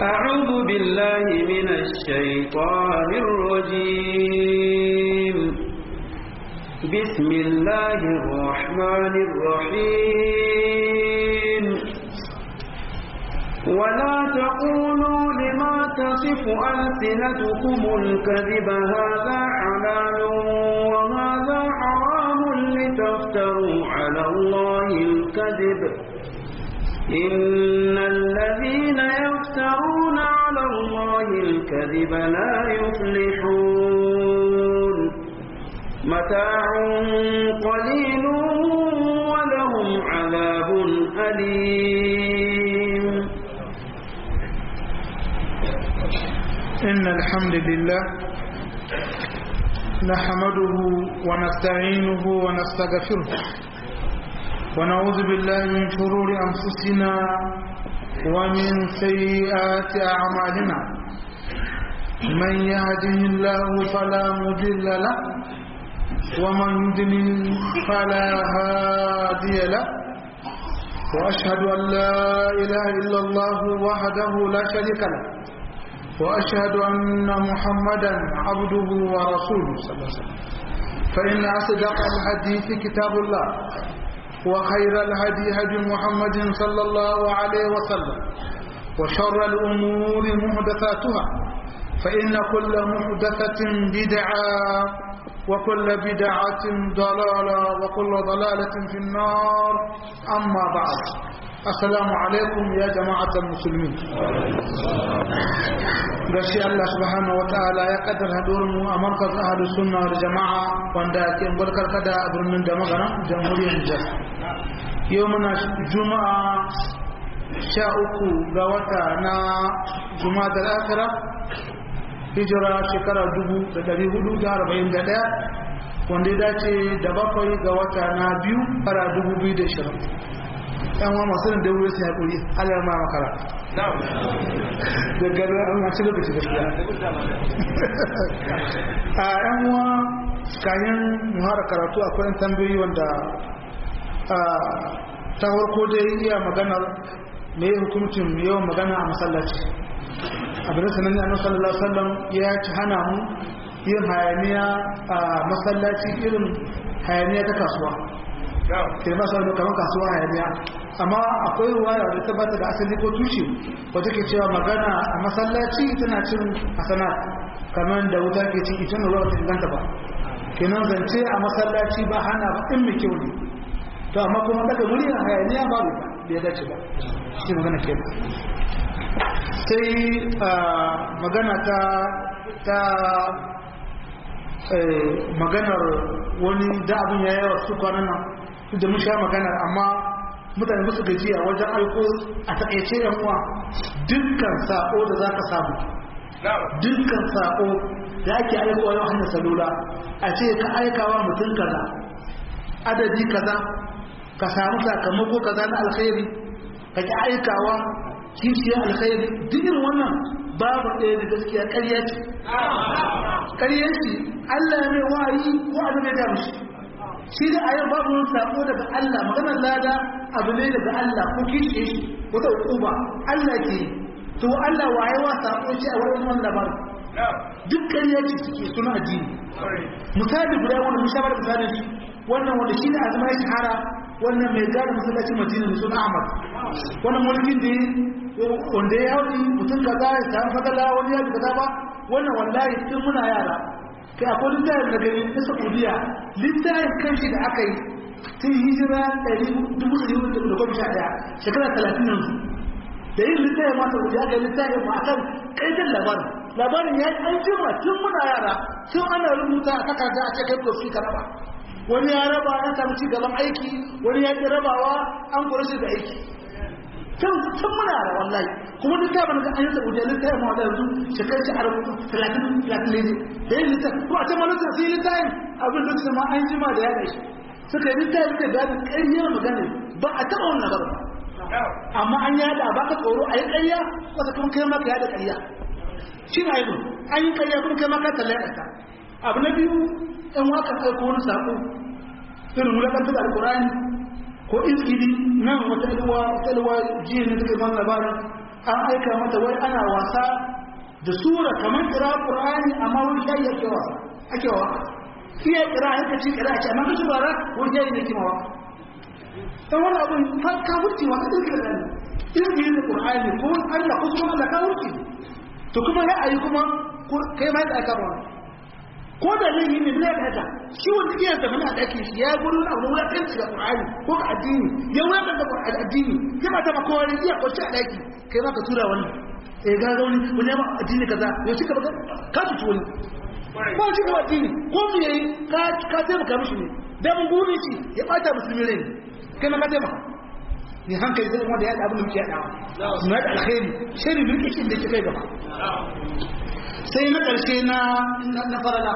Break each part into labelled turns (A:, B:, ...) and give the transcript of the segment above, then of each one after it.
A: أعوذ بالله من الشيطان الرجيم بسم الله الرحمن الرحيم ولا تقولوا لما تصف ألسنتكم الكذب هذا حلال وهذا حرام لتفتروا على الله الكذب إن الذين يفترون على الله الكذب لا يفلحون متاع قليل ولهم عذاب أليم
B: إن الحمد لله نحمده ونستعينه ونستغفره ونعوذ بالله من شرور أنفسنا ومن سيئات أعمالنا من يهده الله فلا مضل له ومن يضلل فلا هادي له وأشهد أن لا إله إلا الله وحده لا شريك له وأشهد أن محمدا عبده ورسوله صلى الله عليه وسلم فإن أصدق الحديث كتاب الله وخير الهدي هدي محمد صلى الله عليه وسلم وشر الأمور محدثاتها فإن كل محدثة بدعة وكل بدعة ضلالة وكل ضلالة في النار أما بعد السلام عليكم يا جماعة المسلمين gashi Allah subhanahu wa ta'ala ya kaddar haduwar mu a markaz ahlus sunna wal jama'a wanda ke barkar kada a birnin da magana jamhuriyar Nijar yau muna juma'a sha uku ga wata na juma'a da akira hijira shekara dubu da dari hudu da arba'in da ɗaya wanda ya dace da bakwai ga wata na biyu fara dubu biyu da shirin yan wa masu da wuri sai haƙuri Allah ma makara da gari an mace lokaci gaskiya a yan wa kayan muhara karatu akwai yan tambayoyi wanda ta farko dai iya maganar me hukuncin yawan magana a masallaci abin da sanan annabi sallallahu alaihi wasallam ya ci hana mu yin hayaniya a masallaci irin hayaniya ta kasuwa ke ba su kamar kasuwa hayaniya amma akwai ruwaya da ta bata da asali ko tushe wata ke cewa magana a masallaci tana cin hasana kamar da wuta ke cin ita ruwa ta inganta ba kenan zance a masallaci ba hana ba in mai kyau ne to amma kuma daga murya hayaniya babu ba bai dace ba shi magana ke sai magana ta ta maganar wani da abin ya yawa su kwanan nan da mun sha maganar amma mutane musu gajiya wajen aiko a takaice yan uwa dukkan sako da za ka samu dukkan sako da ake aikowa yau hannun salula a ce ka aikawa mutum kaza adadi kaza ka samu sakamako kaza na alkhairi ka ki aikawa kishiyar alkhairi duk irin wannan babu ɗaya da gaskiya ƙarya ce ƙarya ce Allah mai wayi ko annabi ya mishi shi da ayyar babu wani sako daga Allah maganar lada abu ne daga Allah ko kishiye shi wata hukuma Allah ke to Allah waye wa sako shi a wurin wannan labarin duk ƙarya ce suke suna addini misali guda wanda mun shabar misalin shi wannan wanda shi ne azuma ya shahara wannan mai gada masallacin madina da suna ahmad wannan mulkin da wanda ya yi mutum kaza ya samu fadala wani ya kaza ba wannan wallahi tun muna yara kai akwai littafin da gani na saudiya littafin kanshi da aka yi tun hijira dubu ɗari hudu da goma sha ɗaya shekara talatin yanzu da yin littafin ma saudiya ga littafin ma akan ƙaitar labarin labarin ya yi an jima tun muna yara tun ana rubuta a takarda a cikin kofi ka raba wani ya raba ya samu ci gaban aiki wani ya ƙi rabawa an kura shi da aiki tun muna da wallahi kuma duk ta bana an yi saudiya littafin ma da yanzu shekar shi a rubutu talatin talatin ne da yin littafin ko a can malaka sai littafin abin da ma an jima da ya shi suka yi littafin da gani ƙaryar magana ba a taɓa wannan ba amma an yada ba ka tsoro a yi ƙarya wata kuma kai maka yada ƙarya shi na yi an yi ƙarya kuma kai maka tallata ta abu na biyu ɗan waka ɗauko wani saƙo irin wulaƙantar alƙur'ani ko iskili nan wata ɗalwa ɗalwa jiya ne take man labarin an aika mata wai ana wasa da sura kamar kira qur'ani amma wani shayi ake wasa ake wa iya kira haka ci kira ce amma kace bara wani shayi ne kima wa dan wani abun har ka wuce wa kadin kira ne irin yin qur'ani ko Allah ko kuma Allah ka wuce to kuma ya ayi kuma kai ma da aka ba ko da laifi ne zai haka shi wanda iya da mana dake shi ya gudu na abu ya kanta da qur'ani ko ka addini ya wata da qur'ani addini ya ba ta ba ko wani iya kwace a daki kai ma ka tura wani eh ga ga wani wani ma addini kaza ya cika baka ka tuci wani ko shi ka addini ko me yayi ka ka taimaka mishi ne dan guri shi ya bata musulmi ne kai ma ka taimaka ni hankali zai wanda ya da abin da muke yadawa na da alkhairi shari bin kishin da ke kai gaba sai na ƙarshe na na farala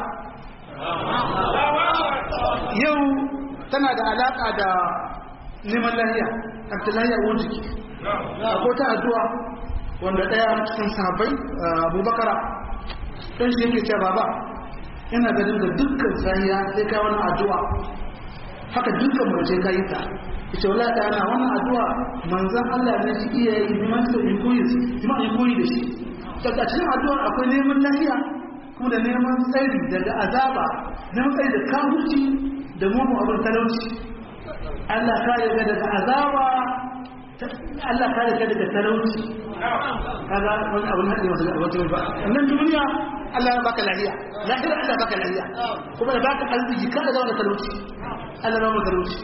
B: yau tana da alaƙa da neman lahiya abdullahi wani jiki ko ta addu'a wanda ɗaya cikin sahabbai abubakara ɗan shi yake cewa baba ina ganin da dukkan sahiya sai kai wani addu'a haka dukkan mace ka yi ta ita wala ta ana wannan addu'a manzon Allah ne shi iya yi liman sa in koyi liman in koyi da shi daga cikin addu'ar akwai neman lafiya kuma da neman tsari daga azaba neman tsari da kafirci da mugu abin talauci Allah kare ka daga azaba Allah kare ka daga talauci kaga wani abin haɗe masu wata ba nan duniya Allah ya baka lafiya lahira Allah baka lafiya kuma ya baka arziki kada zama da talauci Allah ba mu talauci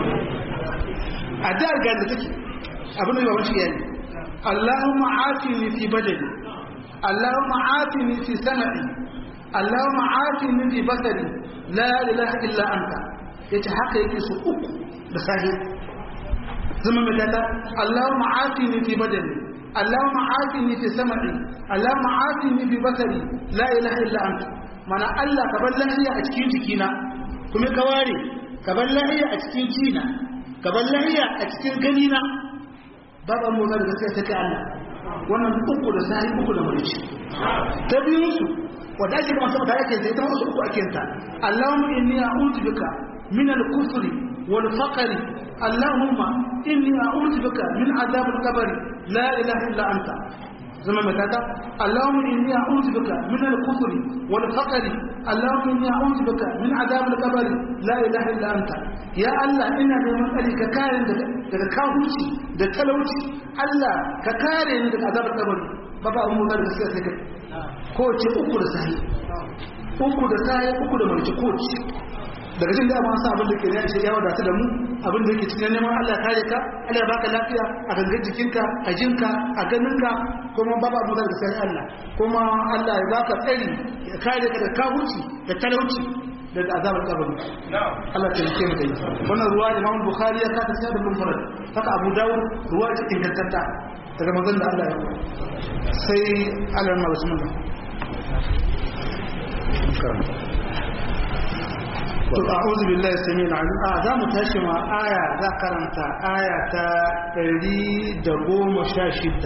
B: a da ga da take abin da ba wani yayi Allahumma afini fi badani Allahumma afini fi sam'i Allahumma afini fi basari la ilaha illa anta yace haka yake su uku da sahi zama mai data Allahumma afini fi badani Allahumma afini fi sam'i Allahumma afini fi basari la ilaha illa anta mana Allah ka bar lafiya a cikin jikina kuma ka ware ka bar lafiya a cikin jina ka bar lafiya a cikin ganina babu mu da gaskiya take Allah wannan uku da sahi uku da mulki ta biyun su wanda ake kuma saboda ake sai ta wasu uku ake ta Allahumma inni a'udhu bika min al-kufri wal faqri Allahumma inni a'udhu bika min adhab al-qabr la ilaha illa anta zama matata Allahumma inni a'udhu bika min al-kufri wal faqri Allahumma inni a'udhu bika min adhab al-qabr la ilaha illa anta ya Allah ina neman tsari ka kare daga daga kafirci da talauci Allah ka kare ni daga azabar kabari ba ba mu da gaskiya sai kai ko ce uku da sahi uku da sahi uku da mulki ko ce daga jin da ba sa abin da ke ne shi ya wadata da mu abin da yake cikin neman Allah kare ka Allah ya baka lafiya a gangan jikinka a jinka a ganinka kuma ba ba mu da gaskiya Allah kuma Allah ya baka tsari ya kare ka da kafirci da talauci daga azabar kabari Allah ta yake mu dai wannan ruwa Imam Bukhari ya kata sai da munfarad haka Abu Dawud ruwa ce ingantatta daga manzon da Allah ya yi sai Allah na bismillah to a'udhu billahi samil alim a za mu tashi ma aya za karanta aya ta 116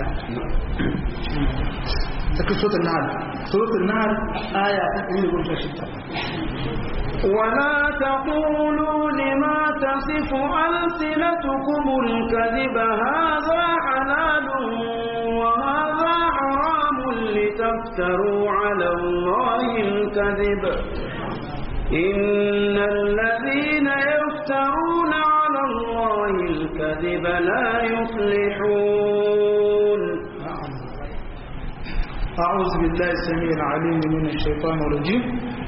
B: take suratul nahl suratul nahl aya ta 116
A: ولا تقولوا لما تصف ألسنتكم الكذب هذا حلال وهذا حرام لتفتروا على الله الكذب إن الذين يفترون على الله الكذب لا يفلحون
B: أعوذ بالله السميع العليم من الشيطان الرجيم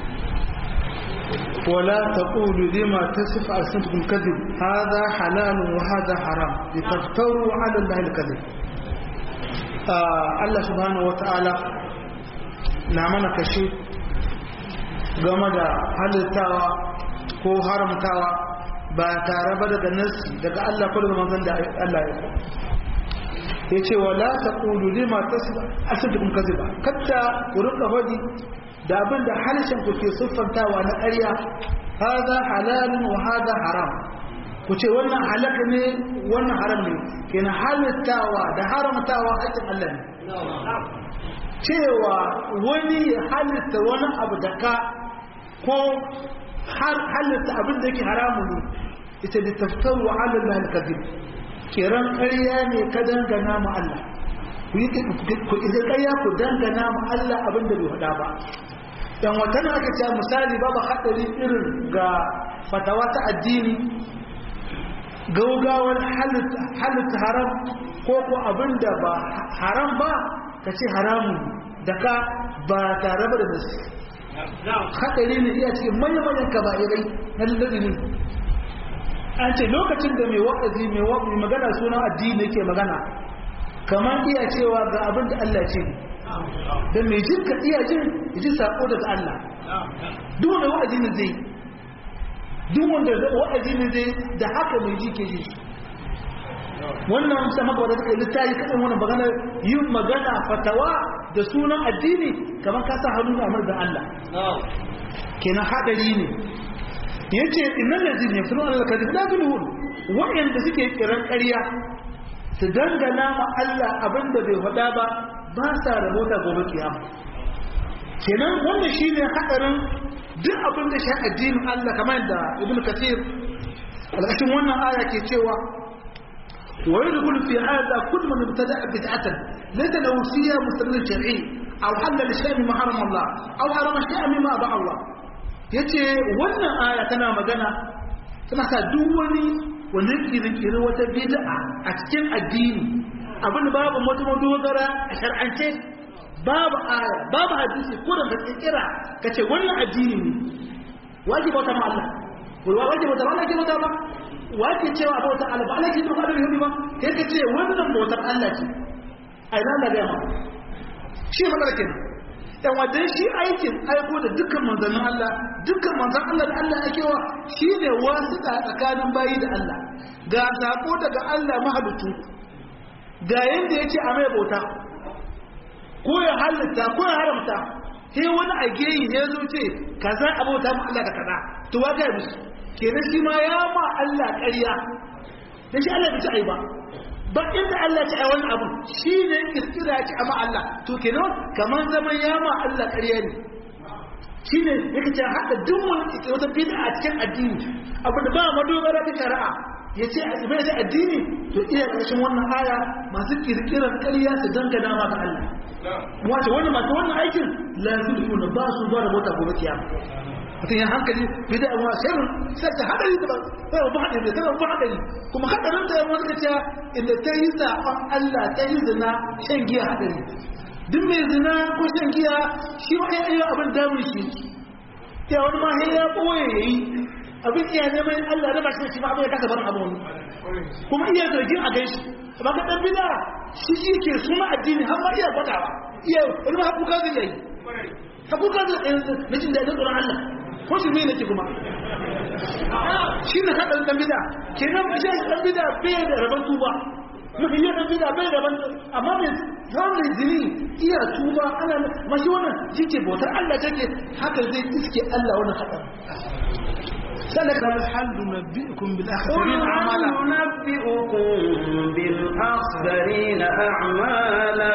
B: ولا تقولوا لما تصف ألسنتكم كذب هذا حلال وهذا حرام لتفتروا على الله الكذب آه الله سبحانه وتعالى نعمنا كشيء game da halittawa ko haramtawa ba tare ba daga nasi daga Allah ko daga manzon da Allah ya ya ce wa la taqulu lima tasba asadukum kadhiba katta ku rika hadi da abin da halishin ku ke siffantawa na ƙarya hada halalun wa hada haram ku ce wannan halaka ne wannan haram ne kenan halittawa da haramtawa haƙin Allah ne cewa wani halitta wani abu da ka ko halitta abin da yake haramu ne ita da taftaru ala Allah al-kadhib kiran ƙarya ne ka dangana ma Allah ku yi ku ƙarya ku dangana ma Allah abin da bai faɗa ba dan wata na aka ce misali babu haɗari irin ga fatawa ta addini gaugawar halitta haram ko ko abin da ba haram ba ka ce haramun da ka ba tare ba da nasi haɗari ne iya cikin manyan kaba'irai na lalazini an ce lokacin da mai wa'azi mai magana sunan addini yake magana kamar iya cewa ga abin da Allah ce da mai jin ka iya jin ji sako daga Allah duk wanda wa'azi ne zai duk wanda wa'azi ne zai da haka mai ji ke ji wannan musa maka wadda suka yi littafi kaɗan wannan magana yin magana fatawa da sunan addini kamar ka sa hannu a da Allah kenan haɗari ne ya ce innan da zini fi nuna alkadi na zulhun waɗanda suke kiran ƙarya su dangana ma Allah abinda bai faɗa ba ba sa rabota gobe kiyama kenan wannan shine haɗarin duk abin da shi addinin Allah kamar da ibn kathir alƙashin wannan aya ke cewa ويدخل في هذا كل من ابتدع بدعة ليس له فيها مستند شرعي أو حل لشيء مما حرم الله أو حرم شيئا مما أباح الله yace wannan aya tana magana tana sa duk wani wanda kirkiri wata bid'a a cikin addini abin da babu wata madogara a shar'ance babu aya babu hadisi ko da kirkira kace wannan addini ne wajibi wata ma Allah wajibi wata ma Allah ke wata ba wace cewa bautar Allah ba Allah ke zuwa da yahudi ba kai ka ce wannan bautar Allah ce a ina da gama shi magana kenan dan wajen shi aikin aiko da dukkan manzannin Allah dukkan manzan Allah da Allah ake wa shine wasiƙa tsakanin bayi da Allah ga sako daga Allah mahalicci ga yanda yake a mai bauta ko ya halitta ko ya haramta sai wani a geyi ne zo ce kaza a bauta mu Allah da kaza to wa ga musu kenan shi ma ya ma Allah ƙarya da shi Allah bai ci ai ba ba inda Allah ci ai wani abu shi ne kirkira ya ci amma Allah to kenan kamar zaman ya ma Allah ƙarya ne shi ne yake ce haɗa duk wani wata bid'a a cikin addini abu da ba madogara ta shari'a ya ce a bai da addini to iya ƙarshen wannan aya masu kirkirar ƙarya su dangana ma ga Allah wace wani masu wannan aikin la yuzuna ba su ba da mota gobe kiyama mutum ya hankali bida wa shirin sai ta hadari da sai ba hadari da sai ba hadari kuma hadarin da wani ka ce inda ta yi zaɓen Allah ta yi zina shan giya hadari duk mai zina ko shan giya shi ma ya yi abin damun shi ya wani ma ya ɓoye ya yi abin iya neman Allah da ba shi shi ma abin ya kasa barin abu wani kuma iya zargin a gaishe amma ka ɗan bida shi shi ke suna addini har ma iya gwadawa iya wani ma hakuka zai yi hakuka zai na jin daɗin tsoron Allah ko shi ne nake kuma shi ne haɗin ɗan bida kenan ba shi ɗan bida bai da rabon tuba mafi yin ɗan bida bai da rabon amma mai samun jini iya tuba ana mashi wannan shi ke bautar Allah take haka zai iske Allah wannan haɗin سألك هل ننبئكم بالأخسرين أعمالا
A: ننبئكم بالأخسرين أعمالا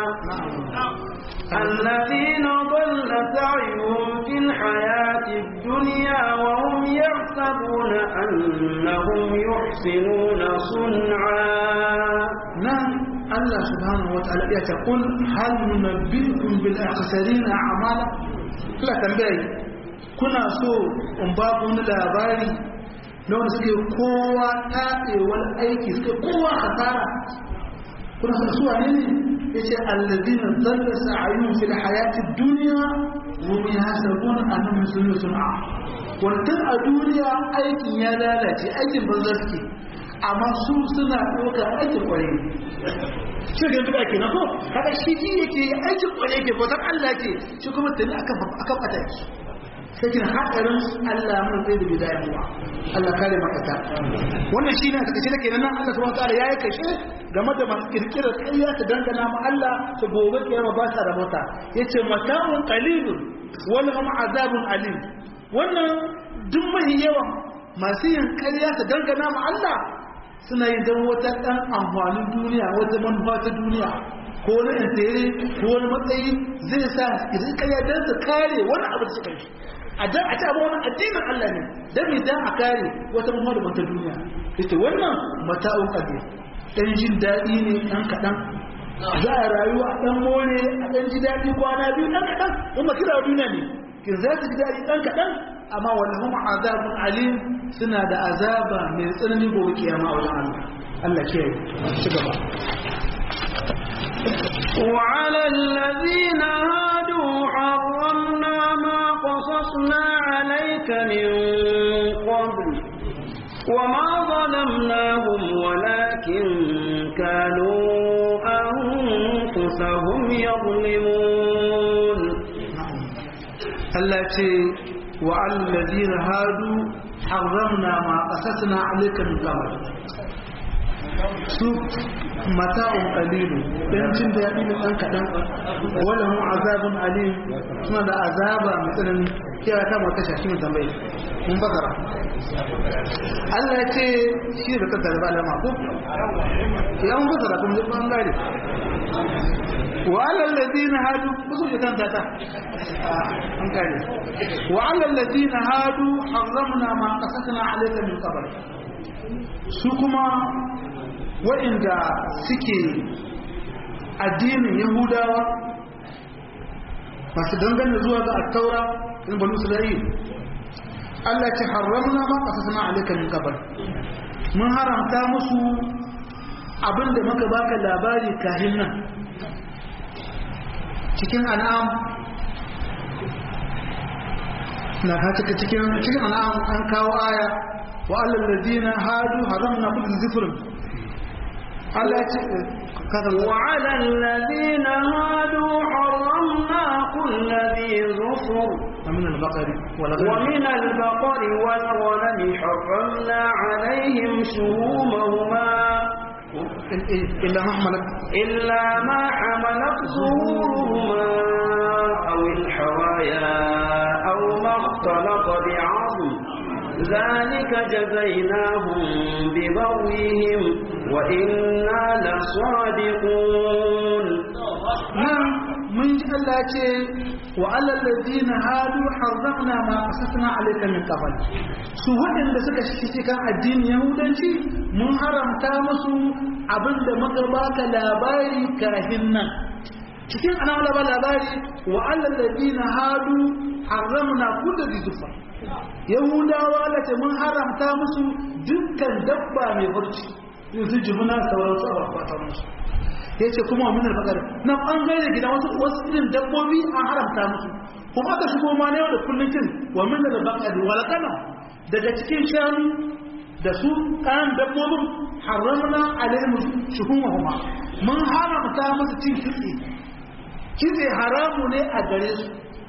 A: الذين ضل سعيهم في الحياة الدنيا وهم يحسبون أنهم يحسنون صنعا
B: نعم الله سبحانه وتعالى يقول هل ننبئكم بالأخسرين أعمالا لا تنبئي kuna so in ba ku wani labari na wanda suke kowa taɗewar aiki suke kowa hasara kuna son suwa ne ya ce allazina zalla sa'ayun fil hayati duniya wa bi hasabun annahum yusunu sun'a wannan a duniya aikin ya lalace aikin banza suke amma su suna ɗaukar aikin ƙwarai shi ga duka ke na ko kada shi ji yake aikin ƙwarai ke bautar Allah ke shi kuma tuni akan akan ataki sai kin hadarin Allah mun zai da bidaya muwa Allah kare makata wannan shine a takaice da kenan Allah subhanahu wa ta'ala yayi kashe game da masu kirkira ƙarya ta dangana ma Allah ta gobe kiyama ba sa rabota yace mata'un qalilun wal hum azabun alim wannan duk mai yawa masu yin ƙarya ta dangana ma Allah suna yin dan wata dan amfanin duniya wata manufa ta duniya ko wani intere ko wani matsayi zai sa idan ƙarya dan su kare wani abu da suka yi a dan a ci abu wani addinin Allah ne dan mi dan a kare wata manufa da wata duniya yace wannan mata'un qalil dan jin daɗi ne ɗan kaɗan za a rayu a ɗan more a ɗan ji daɗi kwana biyu ɗan kaɗan in ba kira duniya ne kin za su ji daɗi ɗan kaɗan amma wani kuma azabun alim suna da azaba mai tsanani gobe kiyama a wajen Allah Allah ke ci gaba
A: وعلى الذين هادوا حرمنا ما قصصنا عليك من قبل وما ظلمناهم ولكن كانوا أنفسهم يظلمون
B: Allah ce wa alladhina hadu harramna ma qasasna alayka min qabl su mata'un qalilu dan jin daɗi ne dan kadan wala hum azabun alim suna da azaba mai tsanani kira ta mata shashi mai tambaye mun bakara Allah ya ce shi da kanta da alama ko ya mun bakara kuma ban gare wa alal ladina hadu kusu ya kanta ta an gare wa alal ladina hadu harramna ma qasasna alayka min qabl su kuma waɗanda suke addinin yahudawa masu dangane zuwa ga attaura in banu isra'il Allah ce haramna ma qasasna alayka min qabl mun haramta musu abinda muka baka labari kahin nan cikin an'am na ka cika cikin cikin an'am an kawo aya wa alal ladina hadu haramna kullu zifrin Allah ya ce
A: وعلى الذين هادوا حرمنا كل ذي ظفر
B: ومن البقر والغنم
A: ومن البقر والغنم حرمنا عليهم شهومهما
B: إلا ما حملت
A: إلا ما حملت ظهورهما أو الحوايا أو ما اختلط بعظم ذلك جزيناهم ببغيهم وإنا لصادقون
B: nan mun ji Allah ce wa alal ladina hadu harramna ma qasasna alayka min qabl su waɗanda suka shi cikin addinin yahudanci mun haramta musu abinda muka baka labari kafin nan cikin ana wala labari wa alal ladina hadu harramna kullu dhifa yahudawa lati mun haramta musu dukkan dabba mai barci yanzu jimuna sauransu a bakwata musu ya ce kuma min alfagar na ɓangare gida wasu wasu irin dabbobi an haramta musu kuma aka shigo ma na yau da kullum kin wa min albaqari wal qanam daga cikin shanu da su kan dabbobin haramna alaihim shuhumahuma mun haramta musu cin kitse kitse haramu ne a gare su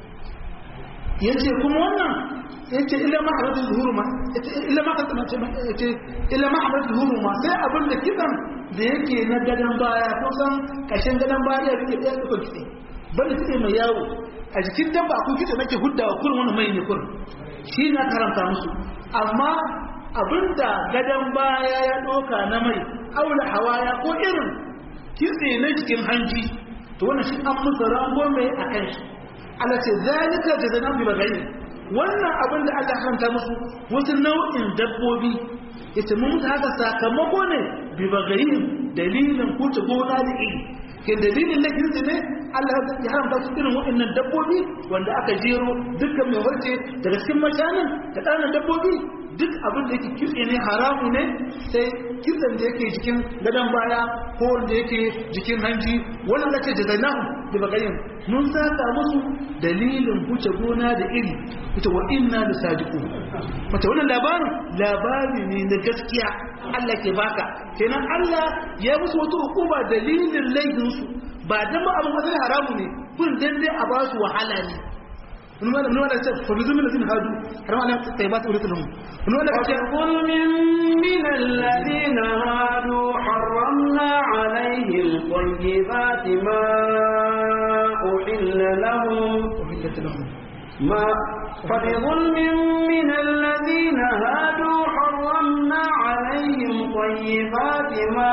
B: yace kuma wannan yace illa ma haratu zuhuruma illa ma yace illa ma haratu zuhuruma sai abin da kidan da yake na gadan baya ko san kashin gadan baya ya rike da ko kitse banda kitse mai yawo a jikin dabba ko kitse nake huddawa kurin wannan mai ne kurin shi na karanta musu amma abinda gadan baya ya doka na mai aula hawaya ko irin kitse na jikin hanji to wannan shi an musu rango mai akan shi Allah ce zalika jazana bi bagayi wannan abin da Allah hanta musu wasu nau'in dabbobi yace mun musu haka sakamako ne bi bagayi dalilin kuce gona da iri ke dalilin na kirki ne Allah ya haramta su irin waɗannan dabbobi wanda aka jero dukkan mai warce daga cikin mashanin da ƙananan dabbobi duk abin da yake kitse ne haramu ne sai kitsen da yake jikin gadon baya ko wanda yake jikin hanji wannan da ce jazainahu da bagayin mun saka musu dalilin huce gona da iri ita wa inna da sadiqu mata wannan labarin labari ne na gaskiya Allah ke baka kenan Allah ya musu wata hukuma dalilin laifin su ba dan ba abin wani haramu ne kun dan dai a ba su wahala ne من ولا من ولا فبذل من الذين هادوا حرام عليهم الطيبات وليت لهم من ولا
A: وظلم من الذين هادوا حرمنا عليهم طيبات ما أحل لهم
B: أحلت لهم
A: ما فبظلم من الذين هادوا حرمنا عليهم طيبات ما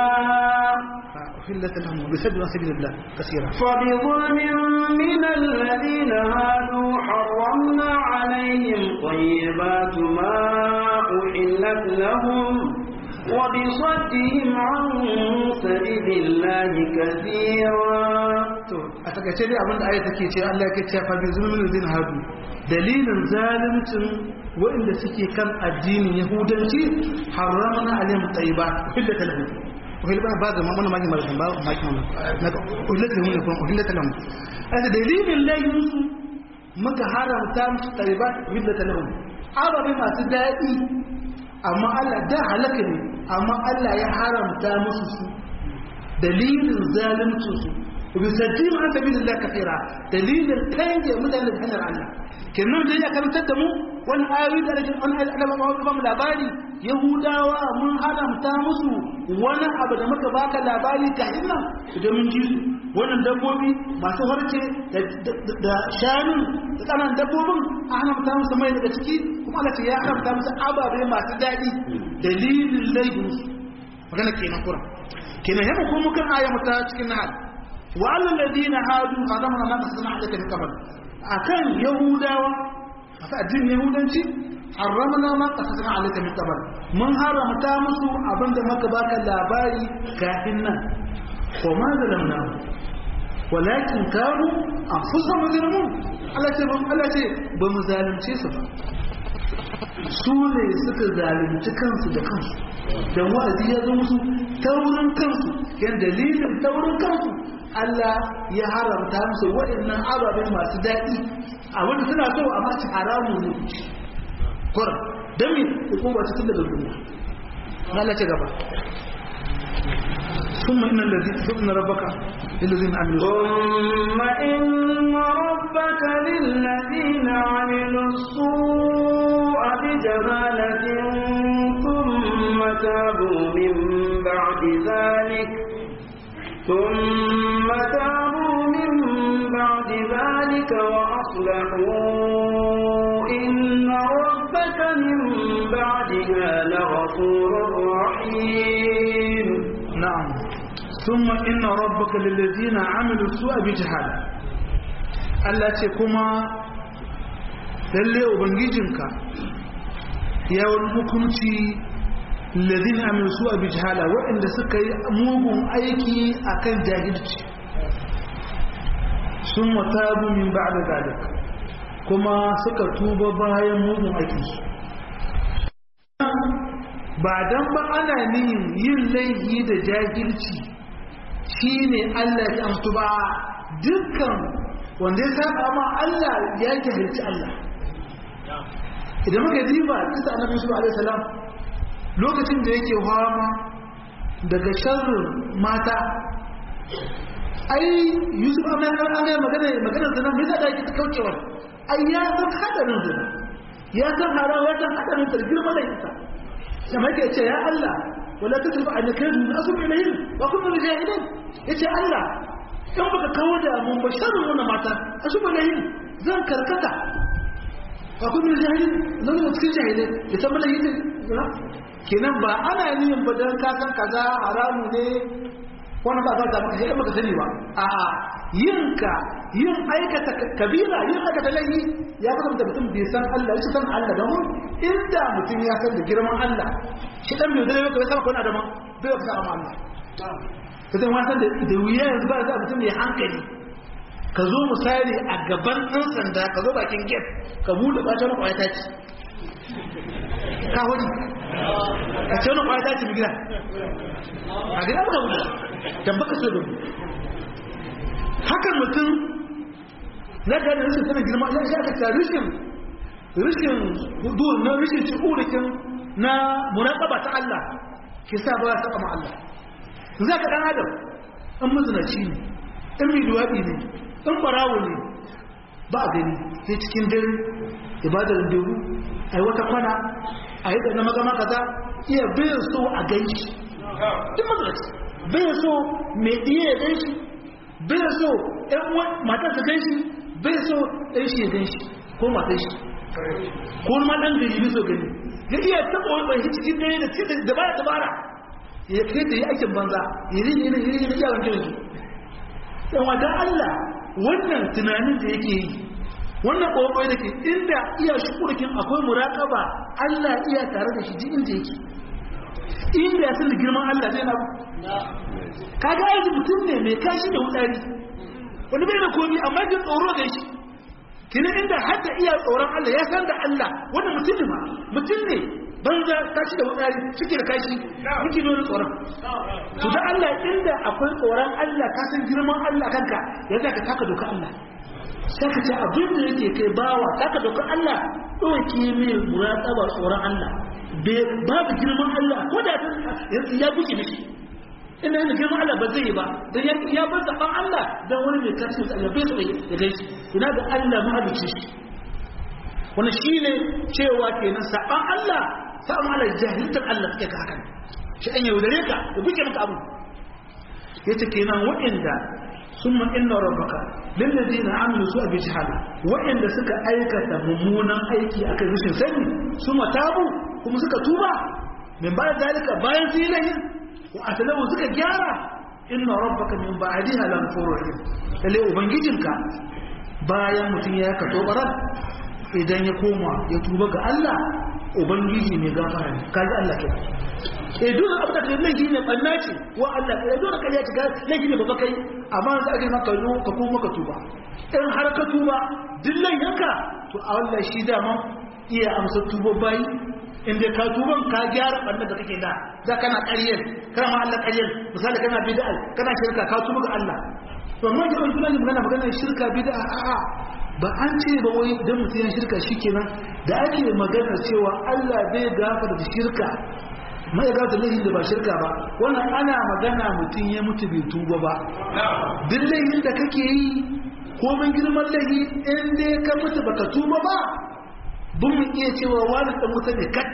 B: أحلت لهم بسد عن سبيل الله كثيرا
A: فبظلم من الذين هادوا حرمنا عليهم طيبات ما أحلت لهم وبصدهم عن سبيل الله كثيرا
B: to a takaice dai abinda ayat take ce Allah yake cewa fa bi zulmin zin hadu dalilin zalimcin waɗanda suke kan addinin yahudanci haramna alaihim tayyibat kullu talahum uhilla ba da mamman magi malakan ba magi mamman na uhilla lahum ne kuma uhilla lahum ada dalilin layin su muka haramta musu tayyibat uhilla lahum ababe masu daɗi amma Allah da halaka ne amma Allah ya haramta musu su dalilin zalimcin su وبيسجيهم عن سبيل الله كثيرا دليل الكيد مدن الهنر الله كنون دي أكبر تدمو wani ayoyi da rikin wani ayoyi da ba mu labari yahudawa mun haramta musu wani abu da muka baka labari ka ina da mun ji su wannan dabbobi masu harce da shanun da tsanan dabbobin a haramta musu mai daga ciki kuma Allah ce ya haramta musu ababe masu daɗi dalilin laifin su magana kenan kura kenan yamma ko mukan aya mata cikin nahal wa alal ladina hadu haramna ma kasana alaka min qabl akan yahudawa masu addinin yahudanci haramna ma kasasana alaka min qabl mun haramta musu abinda maka baka labari kafin nan wa ma zalamna walakin kanu anfusahum yuzlimun Allah ce ba Allah ce ba mu zalunce su ba su ne suka zalunci kansu da kansu dan wa'azi ya zo musu taurin kansu yan dalilin taurin kansu Allah ya haramta musu waɗannan ababen masu daɗi a wanda suna so amma ci haramun ne kuran don me hukuma ta tun daga duniya Allah ce gaba ثم إن الذي ثم ربك للذين عملوا
A: ثم إن ربك للذين عملوا السوء بجهالة ثم تابوا من بعد ذلك ثم تابوا من بعد ذلك وأصلحوا إن ربك من بعدها لغفور رحيم
B: نعم ثم إن ربك للذين عملوا السوء بجهالة Allah ce kuma lalle ubangijinka ya wani hukunci lalzin amin su a bijhala waɗanda suka yi mugun aiki a kan jahilci sun watabu min ba da zalik kuma suka tuba bayan mugun aikinsu ba don ba ana niyin yin laifi da jahilci shi ne Allah ya amtu ba dukkan wanda ya saba ma Allah ya jahilci Allah idan muka diba kisa annabi sallallahu alaihi wasallam lokacin da yake fama daga sharrin mata ai yusuf amma an ga magana magana zina mai da yake kaucewa ai ya san hadarin zina ya san harawa ya san hadarin ta girma da ita sai yake ce ya Allah wala tasrifu an yakun asub ilayhim wa kun min jahilin yace Allah in baka kawo da mun ba sharrin wannan mata asub ilayhim zan karkata wa kun min jahilin zan yi cikin jahilin ya san mana yin kenan ba ana yin ba dan ka san kaza haramu ne wani ba za ta maka sai baka sani ba a yinka yin aikata kabira yin aikata laifi ya kasance mutum bai san Allah shi san Allah da mun inda mutum ya san da girman Allah shi dan bai zai bai san ko na da man bai ka san Allah kasan wasan da da wuya yanzu ba za mutum ya hankali ka zo misali a gaban ɗan sanda ka zo bakin gate ka buɗe ɓacin kwaya ta ci ka wani ka ce wani kwaya ta ci gida a gida ba wuce dan baka so da mu hakan mutum na ga da rashin sanin girma ya shi aka ta rishin rishin hudu na rishin shi'urikin na muraƙaba ta Allah ke sa ba ya saba ma Allah za ka ɗan adam in mazinaci ne in mai duwaɗi ne in ɓarawo ne ba a gani sai cikin dare ibadar dubu a yi wata kwana a yi da na magama kaza iya bayan so a ganshi duk mazinaci bai so mai ɗiye ya gan shi bai so ɗan matar ta gan shi bai so ɗan shi ya gan shi ko matar shi ko ma ɗan gari bai so gani ya iya taɓa wani ɓanshi cikin dare da cikin da baya dabara ya kai da yi aikin banza ya yi ne ya yi ne yawon jirgi ɗan wata Allah wannan tunanin da yake yi wannan ƙwaƙwai da ke inda iya shukurkin akwai muraƙaba Allah iya tare da shi ji inda yake inda ya san da girman Allah zai na kaga aiki mutum ne mai kashi da wutsari wani bai da komi amma jin tsoro da shi kina inda hatta iya tsoron Allah ya san da Allah wanda mutum ne ma mutum ne banza kashi da wutsari cike da kashi yake nuna tsoron to da Allah inda akwai tsoron Allah ka san girman Allah kanka ya zaka taka doka Allah sai ka ce abin da yake kai bawa taka doka Allah ɗauke mai muraƙaba tsoron Allah babu girman Allah ko da ya buke mishi ina yana girman Allah ba zai yi ba don ya bar zaɓen Allah don wani mai karshen Allah bai taɓa ya gaishe ina ga Allah mahalicci shi wani shi ne cewa kenan saɓan Allah saɓan Allah jahiltar Allah suke ka hakan shi an yaudare ka da buke maka abu ya ce kenan waɗanda sun inna rabbaka lillazina amilu su abi jahala waɗanda suka aikata mummunan aiki akan rashin sani su matabu kuma suka tuba min bayan zalika bayan su yi lahin wa asalamu suka gyara inna rabbaka min ba'diha lam rahim lalle ubangijinka bayan mutum ya ka tobarar idan ya koma ya tuba ga Allah ubangiji mai gafara ne kaji Allah ke eh dole abu da kai laifi ne banna ce wa Allah eh dole kai ya shiga laifi ne baba kai amma za a maka yo ka koma ka tuba in har ka tuba duk laifinka to a Allah shi dama iya amsa tuba bayi inda ka tuban ka gyara bannan da kake da da kana ƙaryar kana ma Allah ƙaryar misali kana bid'a kana shirka ka tuba ga Allah to amma da kuma ne magana magana shirka bid'a a'a ba an ce ba wai dan mutum ya shirka shikenan da ake magana cewa Allah bai gafara da shirka mai ga da laifin da ba shirka ba wannan ana magana mutum ya mutu bai tuba ba duk laifin da kake yi ko mun girman laifi in dai ka mutu baka tuba ba bin mu iya cewa wani ɗan wuta ne kat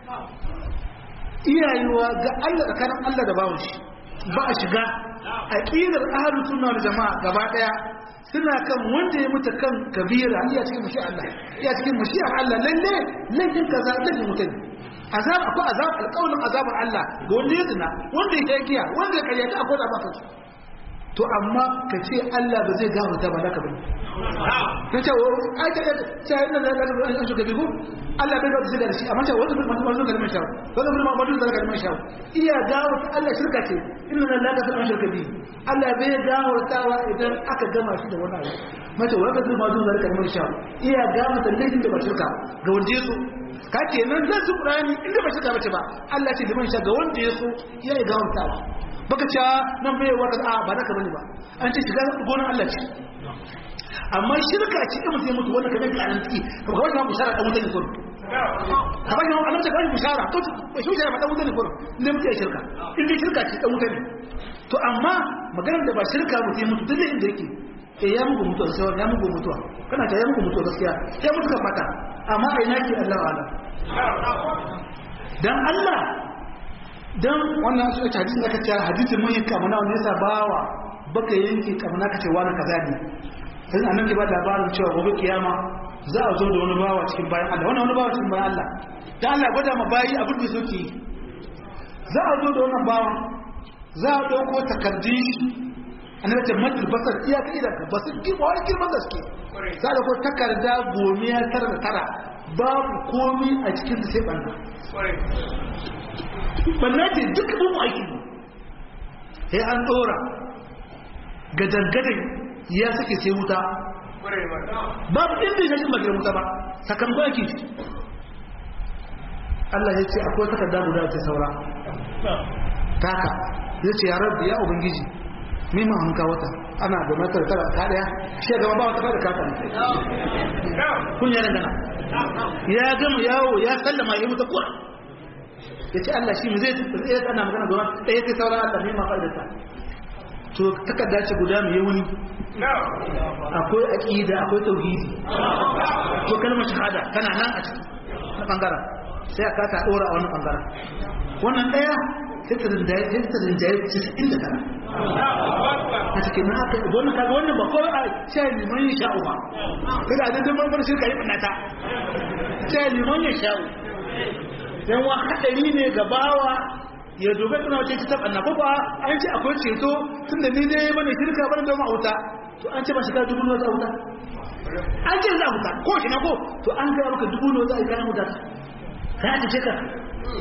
B: iyayewa ga Allah tsakanin Allah da bawon shi ba a shiga a ƙirar ahalu suna da jama'a gaba ɗaya suna kan wanda ya mutu kan kabira iya cikin mashi Allah iya cikin mashi Allah lalle laifin kaza laifin mutum azab akwai azab alƙawarin azabar Allah ga wanda ya zina wanda ya giya wanda ya karyata akwai da baka to amma ka ce Allah ba zai gafarta ba naka bane ta ce wa ai ta ce inna la ilaha illa anta kabiru Allah bai gafarta da shi amma ce wanda bai manzo kalmar shawo wanda bai manzo da kalmar shawo iya gafarta Allah shirka ce inna la ilaha illa anta kabiru Allah bai gafarta wa idan aka gama shi da wani abu mace wanda bai manzo da kalmar shawo iya gafarta laifin da ba shirka ga wanda yaso ka kenan zan su Qur'ani inda ba shirka bace ba Allah ce liman sha ga wanda yaso iya gafartawa baka cewa nan bai wata a ba naka bane ba an ce shiga gonan Allah ce amma shirka ce in mutum ya mutu wanda kamar kanan ciki ka ba wannan bushara dan mutane ko ka ba wannan annabi ka bushara to ba shi bushara ba dan mutane ko ne mutum ya shirka in dai shirka ce dan mutane to amma maganar da ba shirka mutum ya mutu duk inda yake eh ya muku mutuwa sai ya muku mutuwa kana ta ya muku mutuwa gaskiya ya mutu kan fata amma a ina ke Allah wa Allah dan Allah dan wannan su ta hadisin da kace hadisin mun yi kamana wanda yasa bawa baka yanke kamana kace wani kaza ne sai annabi ke ba labarin cewa gobe kiyama za a zo da wani bawa cikin bayan Allah wannan wani bawa cikin bayan Allah dan Allah gwada ma bayi abin da suke za a zo da wannan bawa za a dauko takardun shi annabi ce matul basar iya kai da basar ki ba wani girman gaske za a dauko takarda gomiya tara da tara babu komai a cikin sai banna banna ce duk abin aiki sai an dora gadangadan ya sake sai wuta babu inda ya shi magirin wuta ba sakamakon ake ci Allah ya ce akwai takarda guda ta saura taka ya ce ya rabbi ya ubangiji mimma hanka wata ana da matar tara ta daya shi gaba ba wata da kata kun ya dangana ya gama yawo ya sallama ya mutu kuwa ya ce Allah shi zai tsaye ana magana gaba ɗaya sai sauran Allah ne ma fa'idata to takarda ce guda mai wuni akwai aqida akwai tauhidi ko kalmar shahada tana nan a ciki na bangaren sai aka ta dora a wannan bangaren wannan daya sai ta rinjaye sai ta rinjaye 99 a cikin na aka wannan kaga wannan ba kawai a sai liman ya sha'u ba kada da dan mambar shirka yi bannata sai liman ya sha'u dan wa hadari ne ga bawa ya dobe tana wace ta tabanna ko ba an ce akwai ceto tunda ni dai bane shirka bane da ma'auta to an ce ba shiga dubu ne za wuta an ce za wuta ko shi na ko to an ga maka dubu ne za a yi kana wuta ka ta ce ka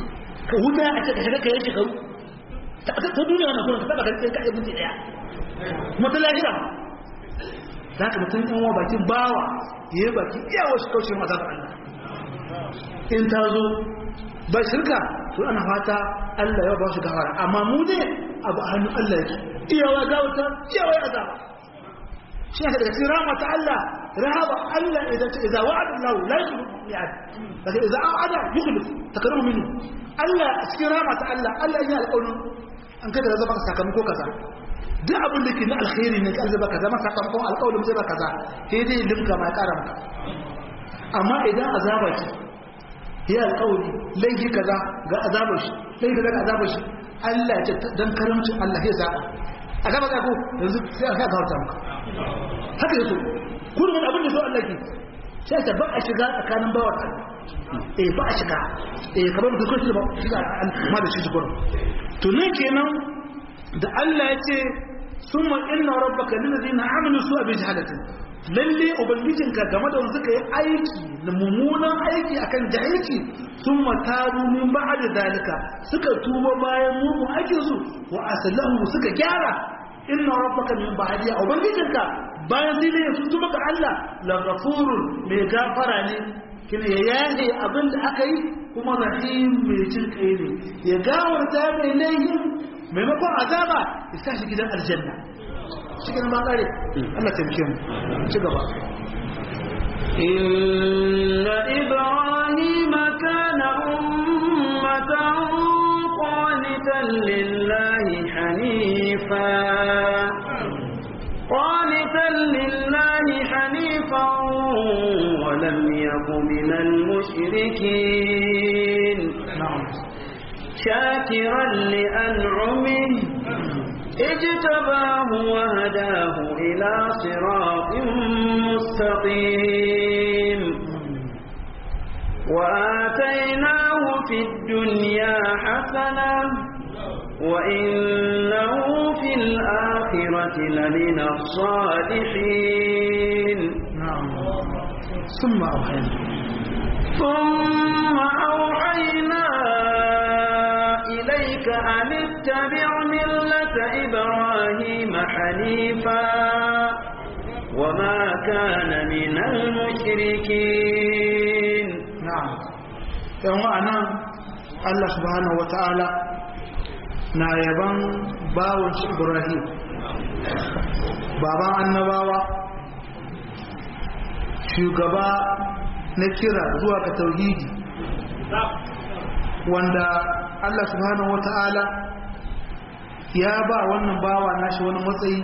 B: ka wuta a ce ka shiga ka yi shekaru ta duniya wannan kuma ka taba ganin ka yi minti daya kuma ta lahira za ka mutum yan wa bakin bawa ya yi baki iya wasu kaushe masa da Allah in ta zo ba shirka to ana fata Allah ya ba su gawara amma mu ne abu a hannun Allah yake iyawa gawata iyawa ya azaba shi ne daga cikin rahama ta Allah rahama Allah idan ta idza wa'ada Allah la yukhlifu mi'ad daga idza a'ada yukhlif takaramu minhu Allah cikin rahama ta Allah Allah ya alƙawarin an kada da zaba sakamako kaza duk abin da ke na alkhairi ne kan zaba kaza ma sakamakon alƙawarin zai ba kaza sai dai limka ma ƙara maka amma idan azaba ce ya alƙawari laifi kaza ga azabar shi laifi kaza ga azabar shi Allah ya ce dan karamcin Allah ya zaba a gaba ka ko yanzu sai aka gawarta maka haka yaso kullum abin da so Allah ke sai ta ba a shiga tsakanin bawar Allah eh ba a shiga eh kamar da kuka shiga shiga ma da shi gurin to nan kenan da Allah ya ce summa inna rabbaka lil ladina amanu su'a bi jahalatin lalle ubangijinka game da wanda suka yi aiki da mummunan aiki akan jahilci sun mataru min ba'da dalika suka tuba bayan mugun aikin su wa asallahu suka gyara inna rabbaka min ba'di ubangijinka bayan sai ne sun tuba ga Allah la ghafurun mai gafara ne kina ya yaye abin da aka yi kuma rahim mai jin kai ne ya gawarta mai laifin maimakon azaba ya sa shi gidan aljanna cikin ma kare Allah taimake mu ci gaba
A: inna ibrahima kana ummatan qanitan lillahi hanifa qanitan lillahi hanifan wa lam yakun minal mushrikeen شاكرا لأنعمه اجتباه وهداه إلى صراط مستقيم وآتيناه في الدنيا حسنة وإنه في الآخرة لمن الصالحين
B: نعم ثم أوحينا
A: ثم أوحينا إليك أن اتبع ملة إبراهيم حنيفا وما كان من المشركين
B: نعم يوم أنا الله سبحانه وتعالى na yaban bawon shi Ibrahim baban annabawa shugaba na kira zuwa ga tauhidi wanda Allah subhanahu wata'ala ya ba wannan bawa nashi wani matsayi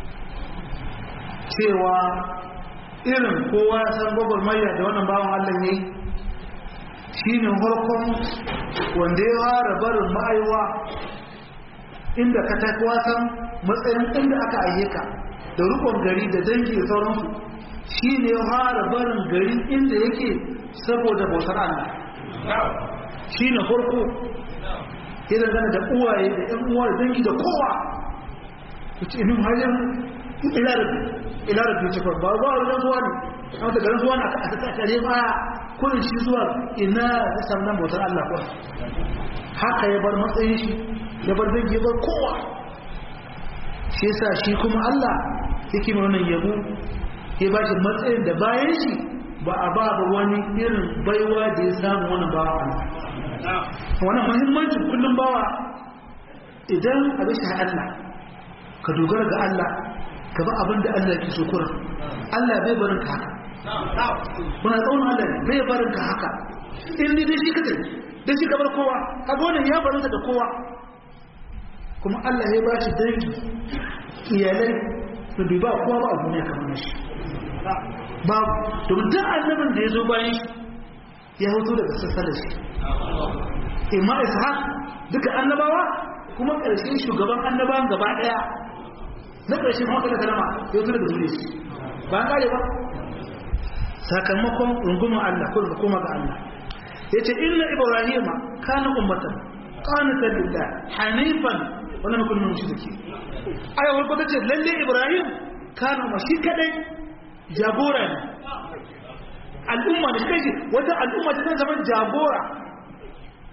B: cewa irin kowa ya san gwagwarmaya da wannan bawan Allah ya yi shi ne harkon wanda ya fara barin ma'aiwa inda ka tafi wasan matsayin inda aka ayyuka da rukun gari da dangi da sauransu shi ne ya fara barin gari inda yake saboda bautar Allah shi ne farko ya dangana da uwaye da ‘yan uwa da dangi da kowa ku ce inin hajjar ilarabi ce ba ba wajen zuwa ne a wata garin zuwa na a tattare ba kurin shi zuwa ina da sannan bautar Allah kuwa haka ya bar matsayin shi ya bar dangi ya bar kowa shi yasa shi kuma Allah yake mai wannan yabo ya ba shi matsayin da bayan shi ba a ba ba wani irin baiwa da ya samu wani bawa Allah wannan muhimmancin kullum bawa idan a bisa Allah ka dogara ga Allah ka ba abin da Allah ke so kurin Allah bai barin ka haka kuna tsaunin Allah ne bai barin ka haka in ni dai shi ka tafi dai shi ka bar kowa ka ga wannan ya barin da kowa kuma Allah ya ba shi dangi iyalai da bai ba kowa ba a duniya kamar shi babu domin duk annabin da ya zo bayan shi ya hoto daga sassa da shi imma ishaq duka annabawa kuma ƙarshen shugaban annabawan gaba ɗaya na ƙarshen kuma kada kalama ya hoto daga duniya shi ba an kare ba sakamakon rungumar Allah ko da koma ga Allah ya ce inna ibrahima kana ummatan qanitan lillah hanifan wannan mutum ne shi dake ayawar ko tace lalle ibrahim kana ma shi kadai jagora ne al'umma da kai wata al'umma ta zaman jagora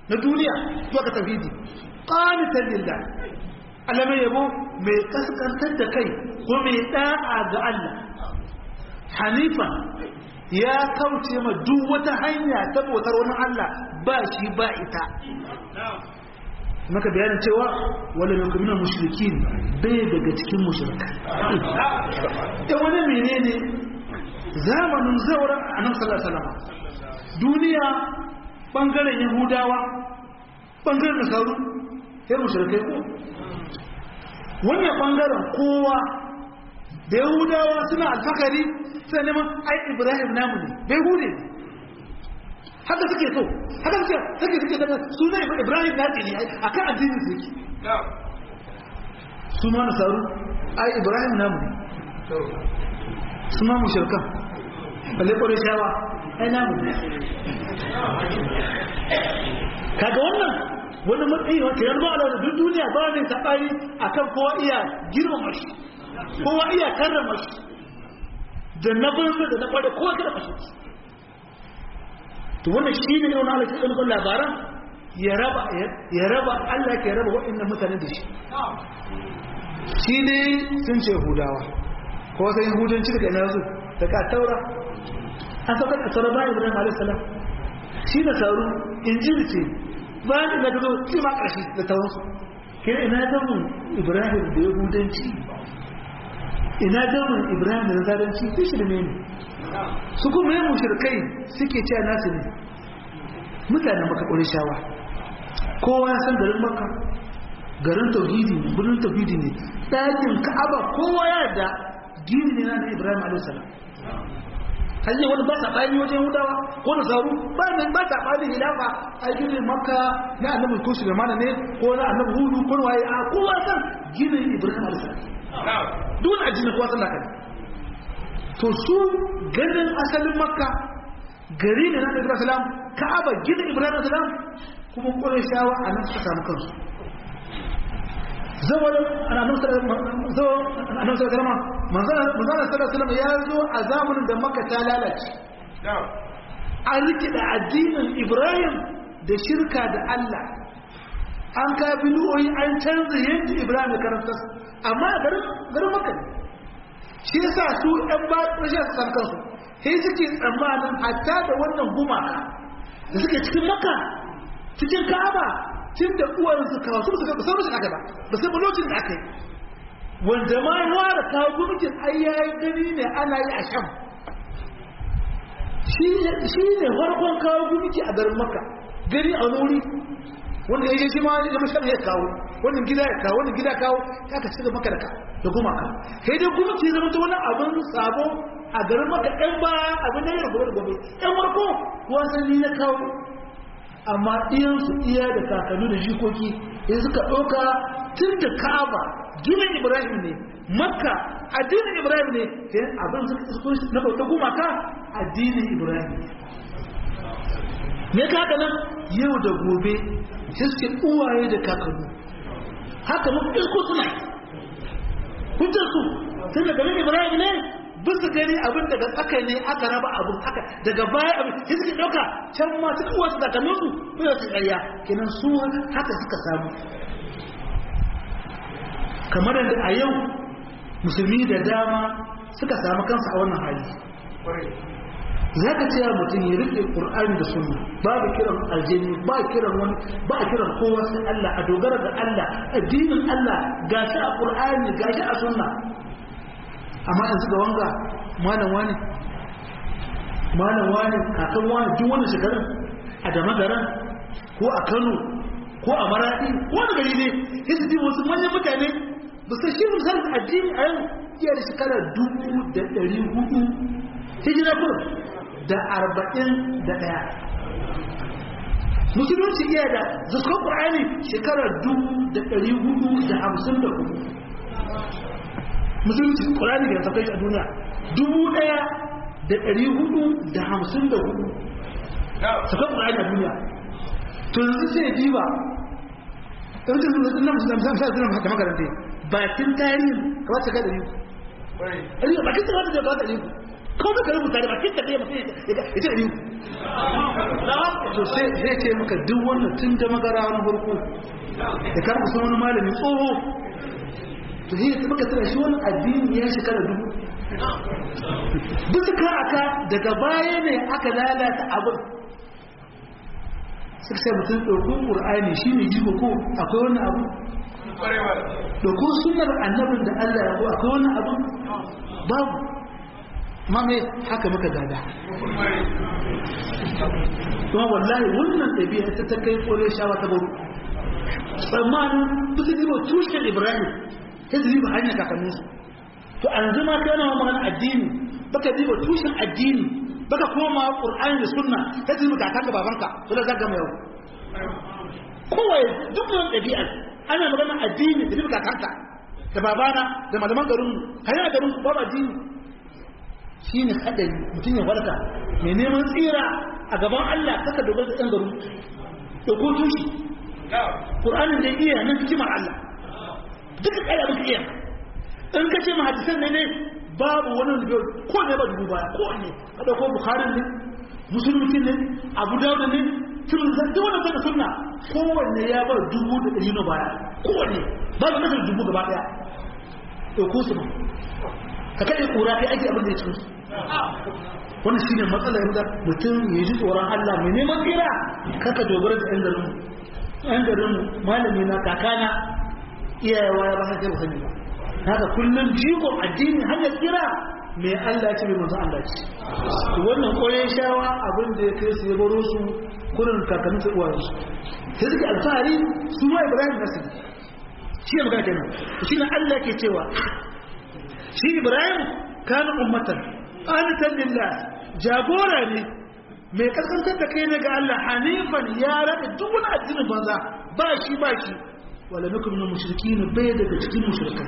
B: na duniya zuwa ga tauhidi qanitan lillah Allah mai yabo mai kaskantar da kai ko mai da'a ga Allah hanifa ya kauce ma duk wata hanya ta bautar wani Allah ba shi ba ita maka bayanin cewa wala min kuma mushrikin bai daga cikin mushrika da wani menene zamanin zauren annabi sallallahu alaihi wasallam duniya bangaren yahudawa bangaren nasaru sai mushrikai ko wannan bangaren kowa da yahudawa suna alfakari suna neman ai ibrahim namu ne bai hude haka suke so haka suke suke suke daga suna ibrahim na ne a kan addini su yake su ma nasaru ai ibrahim namu ne su ma mushirkan balle kwarai shawa ai namu ne kaga wannan wani matsayi wata yanzu ba da duk duniya ba ne saɓani akan kowa iya girmama shi kowa iya karrama shi da na banza da na kwada kowa kada kashe shi to wannan shi ne wani alaƙi ɗan labaran ya raba ya raba Allah ke raba waɗannan mutane da shi shi ne sun ce hudawa ko sai yahudanci daga ina zu daga taura an sauka da taura bayan ibrahim alaihi salam shi da sauru injili ce bayan ina ta zo shi ma ƙarshe da tauransu kira ina zamun ibrahim da yahudanci ina zamun ibrahim da nasaranci su shirme ne su kuma yin mushirkai suke cewa nasu ne mutanen maka shawa. kowa ya san garin maka garin tauhidi ne birnin tauhidi ne ɗakin ka'aba kowa ya da gini ne na ibrahim a.s. hanyar wani ba saɓani wajen hudawa ko da zaru ba ne ba saɓani hilafa a gini maka na annabi ko shi mana ne ko na annabi hudu ko na waye a kowa san ginin ibrahim a.s. duk wani ajiyar kowa san kai to su ganin asalin makka gari ne na ibrahim salam ka'aba gina ibrahim salam kuma ƙwarai shawa a nan suka samu kansu zawar annabi salama manzana salama ya zo a zamanin da makka ta lalace an rikida addinin ibrahim da shirka da allah an ka bilu'o'i an canza yadda ibrahim da karanta amma garin makka ne shi yasa su ɗan ba rashin su san kansu sai suke tsammanin hatta da wannan gumaka da suke cikin maka cikin ka'aba tun da uwayen su kawo su suka san rashin aka ba ba sai lokacin da aka yi wanda ma ya ware kawo gumikin ai yayi gani ne ana yi a sham shi ne farkon kawo gumiki a garin maka gani a wuri wanda ya yi shi ma ya mashan ya kawo wannan gida ya kawo wannan gida kawo ya ka ci da maka da gumaka sai dai gumaki zama ta wani abin sabo a garin maka ɗan ba abin da ya gobe da gobe ɗan warko wasanni na kawo amma iyansu iya da kakanni da jikoki in suka ɗauka tun da ka'aba ginin ibrahim ne makka addinin ibrahim ne sai abin suka na bauta gumaka addinin ibrahim ne me ka haka nan yau da gobe sai suke uwaye da kakanni haka muku isko suna hujjar su tun da garin ibrahim ne bisa gani abin daga tsaka ne aka raba abin aka daga baya abin sai suke dauka can ma suka wasu kakannin su ko su ƙarya kenan su haka suka samu kamar da a yau musulmi da dama suka samu kansu a wannan hali za ka cewa mutum ya rike ƙur'ani da sunna babu kiran aljini ba kiran wani ba a kiran kowa sai Allah a dogara ga Allah addinin Allah gashi a ƙur'ani gashi a sunna amma yanzu ga wanga malam wani malam wani kakan wani duk wani shekarun a damagaran ko a Kano ko a Maradi ko wani gari ne sai su ji wasu manyan mutane ba su shi misalin addini a yau iya da shekara dubu da ɗari hudu hijira kurum da arba'in da ɗaya musulunci iya da zuskon ƙwa'ani shekarar dubu da ɗari hudu da hamsin da hudu musulunci ƙwa'ani da ta kai a duniya dubu ɗaya da ɗari hudu da hamsin da hudu zuskon ƙwa'ani a duniya to yanzu sai diba ɗaukin zuwa na musulun musamman sa suna da makaranta bakin tarihin kamar ta ga ɗari bakin ta wata da ba ta ɗari kawai ka rubuta da bakin ka ɗaya mutum ya ce ɗari to sai ce maka duk wannan tun da magara wani farko da kama kusa wani malami tsoho to sai ta maka tsara shi wani addini ya shekara dubu bisa kan aka daga baya ne aka lalata abin suka sai mutum ɗauko ƙur'ani shi ne jiko ko akwai wani abu ɗauko sunar annabin da Allah ya ko akwai wani abu babu mame haka muka gada kuma wallahi wannan ɗabi'a ta ta kai kore shawa ta baro tsammanin bisa zibo tushen ibrahim ta zibo hanyar kakanninsu to an zama ka yana magana addini baka zibo tushen addini baka koma qur'ani da sunna ta zibo kakan da babanka to da zaga mai kowai duk wannan ɗabi'a ana magana addini da zibo kakanka da babana da malaman garinmu hanyar garin babu addini shi ne haɗari mutum ya farka mai neman tsira a gaban Allah kaka dogara da ɗan garu da ko tushe ƙur'anin da iya nan hikimar Allah duka ƙaya muka iya in ka ce mahadisan ne ne babu wani da ko ne ba dubu baya ko ne ka ɗauko bukharin ne musulmi ne abu dawuda ne tun da duk wani kai da sunna kowanne ya bar dubu da ɗari na baya kowanne babu kasar dubu gaba ɗaya ɗauko su ba ka kaɗe ƙura kai ake abin da ya ci musu wannan shine matsalar da mutum ya ji tsoron Allah mai neman tsira kaka dogara da ɗan garin ɗan garin malami na kakana iyayewa ya ba sa kai sani ba haka kullum jigon addini hanyar tsira mai Allah ce mai manzo Allah ce wannan koyon shawa abin da ya kai su ya baro su kurin kakannin su uwayen su sai suke alfahari su ma Ibrahim nasu shi ne magana kenan shi ne Allah ke cewa shi Ibrahim kana ummatan qanitan lillah jagora ne mai kaskantar da kai ne ga Allah hanifan ya rada duk wani addinin banza ba shi ba shi wala nakum min mushrikin bai daga cikin mushrikan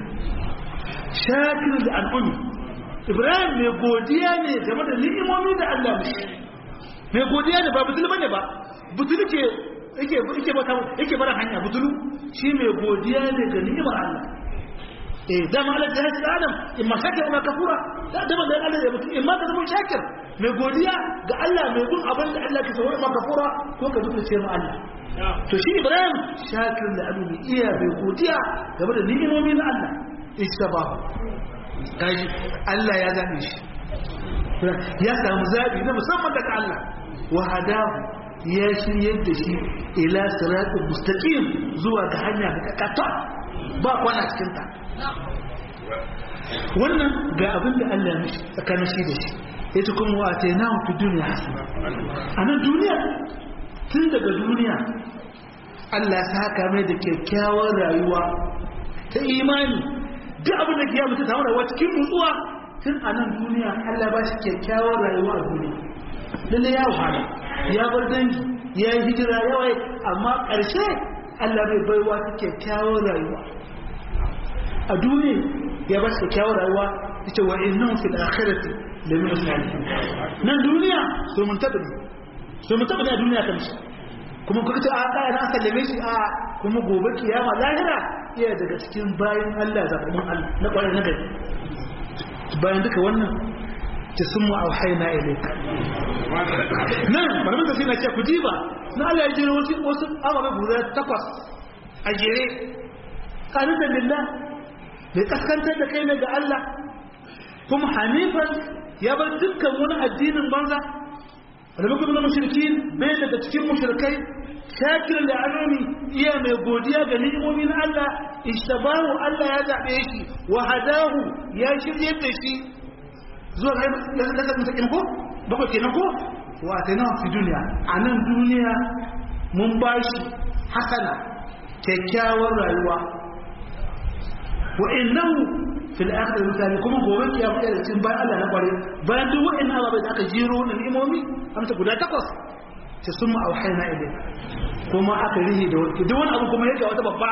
B: shakir da al'ummi Ibrahim mai godiya ne game da ni'imomi da Allah mishi mai godiya ne ba butulu bane ba butulu ke yake yake bata yake bara hanya butulu shi mai godiya ne ga ni'imar Allah eh da ma Allah ya ce Adam in ma shakir ma kafura da da ma Allah ya mutu in ma ka zama shakir mai godiya ga Allah mai gun abin da Allah ke saurara ma kafura ko ka mutu ce ma Allah to shi Ibrahim shakir da abu mai iya mai godiya game da ni'imomi na Allah istaba kaji Allah ya zabe shi ya samu zabi na musamman daga Allah wa hadahu ya shiryar da shi ila siratul mustaqim zuwa ga hanya da kata ba kwana cikin ta wannan ga abin da Allah mishi tsakanin shi da shi yace kuma wa atainahu fi dunya hasana anan duniya tun daga duniya Allah ya saka mai da kyakkyawar rayuwa ta imani duk abin da kiyama ta samu rayuwa cikin nutsuwa tun a nan duniya Allah ba shi kyakkyawar rayuwa a duniya lalle ya wahala ya bar dangi ya yi hijira yawai amma ƙarshe Allah bai baiwa ta kyakkyawar rayuwa a duniya ya ba shi kyakkyawar rayuwa ita wa innahu fil akhirati la min salihin nan duniya so mun tabbata so mun tabbata a duniya kan shi kuma kuka ce a ɗaya na sallame shi a kuma gobe kiyama lahira iya daga cikin bayan Allah zaɓaɓɓun Allah na ƙwarar na gari bayan duka wannan ta sun mu auhai na ilaika nan malamin da na ce ku diba na Allah ya jere wasu wasu ababe guda takwas a jere ƙarin da lillah bai kaskantar da kai ne ga Allah kuma hanifan ya bar dukkan wani addinin banza alamakon na mashirkin bai daga cikin mashirkai shakir da anoni iya mai godiya ga ni'imomi na Allah ishtabahu Allah ya zaɓe shi wa hadahu ya shirye da shi zuwa ga lasar mutakin ko bakwai kenan ko wa atana fi duniya a nan duniya mun ba shi hasana kyakkyawar rayuwa wa innahu fil akhirati mutane kuma gobe kiyama da cikin bayan Allah na kware bayan duk wa'annan ababai da aka jiro na ni'imomi amsa guda takwas ta summa auhayna ilayka kuma aka rihi da wani duk wani abu kuma yake wata babba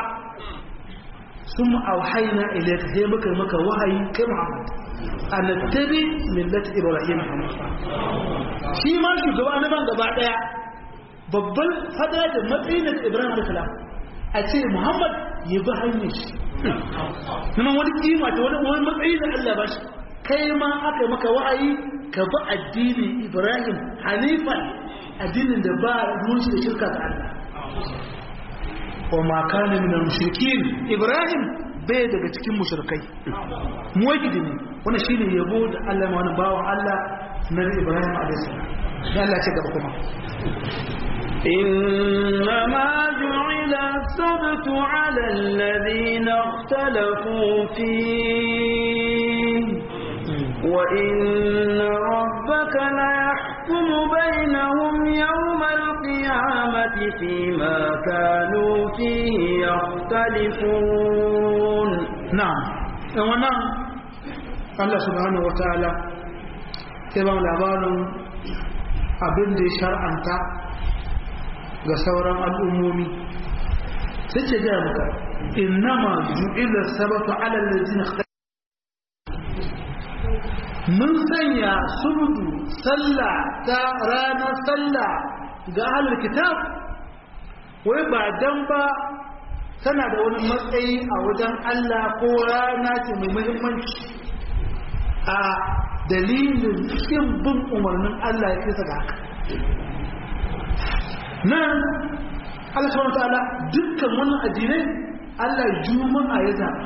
B: summa auhayna ilayka sai muka maka wahayi kai Muhammad an tabi millati ibrahim hanifa shi ma shugaba na ban gaba daya babban fada da matsayin da ibrahim alaihi salam a ce Muhammad ya bi hanyar shi kuma wani kima ta wani wani matsayi da Allah ba shi kai ma aka maka wa'ayi ka bi addinin Ibrahim hanifan addinin da ba ruwan da shirka da Allah wa ma kana min al-mushrikin Ibrahim bai daga cikin mushrikai muwahhidi ne wannan shine yabo da Allah ma wani bawan Allah na Ibrahim alayhi salam dan Allah ce gaba kuma
A: إنما جعل السبت على الذين اختلفوا فيه وإن ربك ليحكم بينهم يوم القيامة فيما كانوا فيه يختلفون
B: na'am dan wannan Allah subhanahu wataala sai ba mu labarin abin da ya shar'anta ga sauran al'ummomi sai ce ga maka innama ju'ila sabatu ala allazina mun sanya subudu sallah ta ranar sallah ga ahlul kitab wai ba dan ba tana da wani matsayi a wajen Allah ko rana ce mai muhimmanci a dalilin kin bin umarnin Allah ya kisa ga haka nan Allah subhanahu ta'ala dukkan wannan addinai Allah juma'a ya zaɓa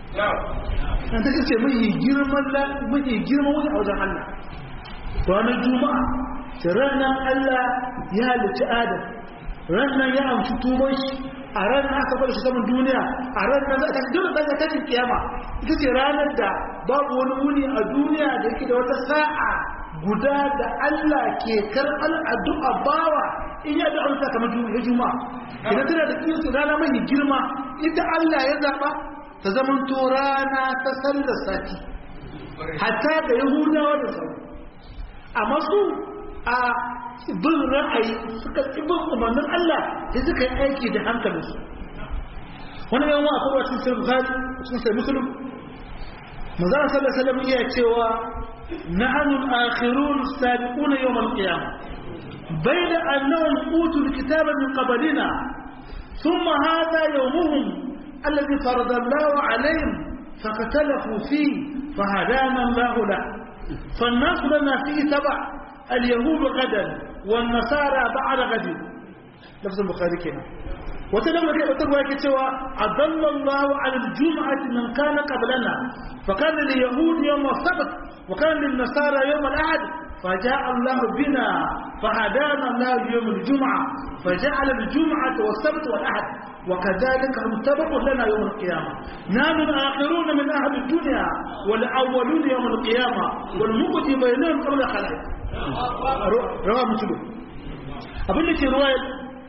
B: an ta kace mai girman mai girman wani a wajen Allah ranar juma'a ta ranar Allah ya halicci Adam ranar ya amshi tuban shi a ranar aka bar shi saman duniya a ranar za ta dole ta ta kiyama ita ce ranar da babu wani wuni a duniya da yake da wata sa'a guda da Allah ke karɓar addu'a bawa in ya da amsa kamar juma'a juma'a idan tana da kinsu rana mai girma ita Allah ya zaba ta zaman to rana ta sallar sati hatta da yahudawa da sauran amma su a bin ra'ayi suka ci bin umarnin Allah sai suka yi aiki da hankalinsu wani yan wa akwai wacin sai bukhari cikin sai muslim manzara sallallahu alaihi wasallam iya cewa nahnu al-akhirun as-sabiqun yawm al-qiyamah bayna annahum utul kitaba min qablina thumma hadha yawmuhum alladhi farada Allah alaihim فاختلفوا فيه فهدانا الله له فالناس لنا فيه تبع اليهود غدا والنصارى بعد غد لفظ البخاري كده وتلما كده وتقوى كتوى أضل الله على الجمعة من كان قبلنا فكان لليهود يوم السبت وكان للنصارى يوم الأحد فجاء الله بنا فهدانا الله يوم الجمعة فجعل الجمعة والسبت والأحد وكذلك هم تبع لنا يوم القيامة نحن الآخرون من أهل الدنيا والأولون يوم القيامة والمقضي بينهم قبل خلائق rawa mutum abin da ke ruwa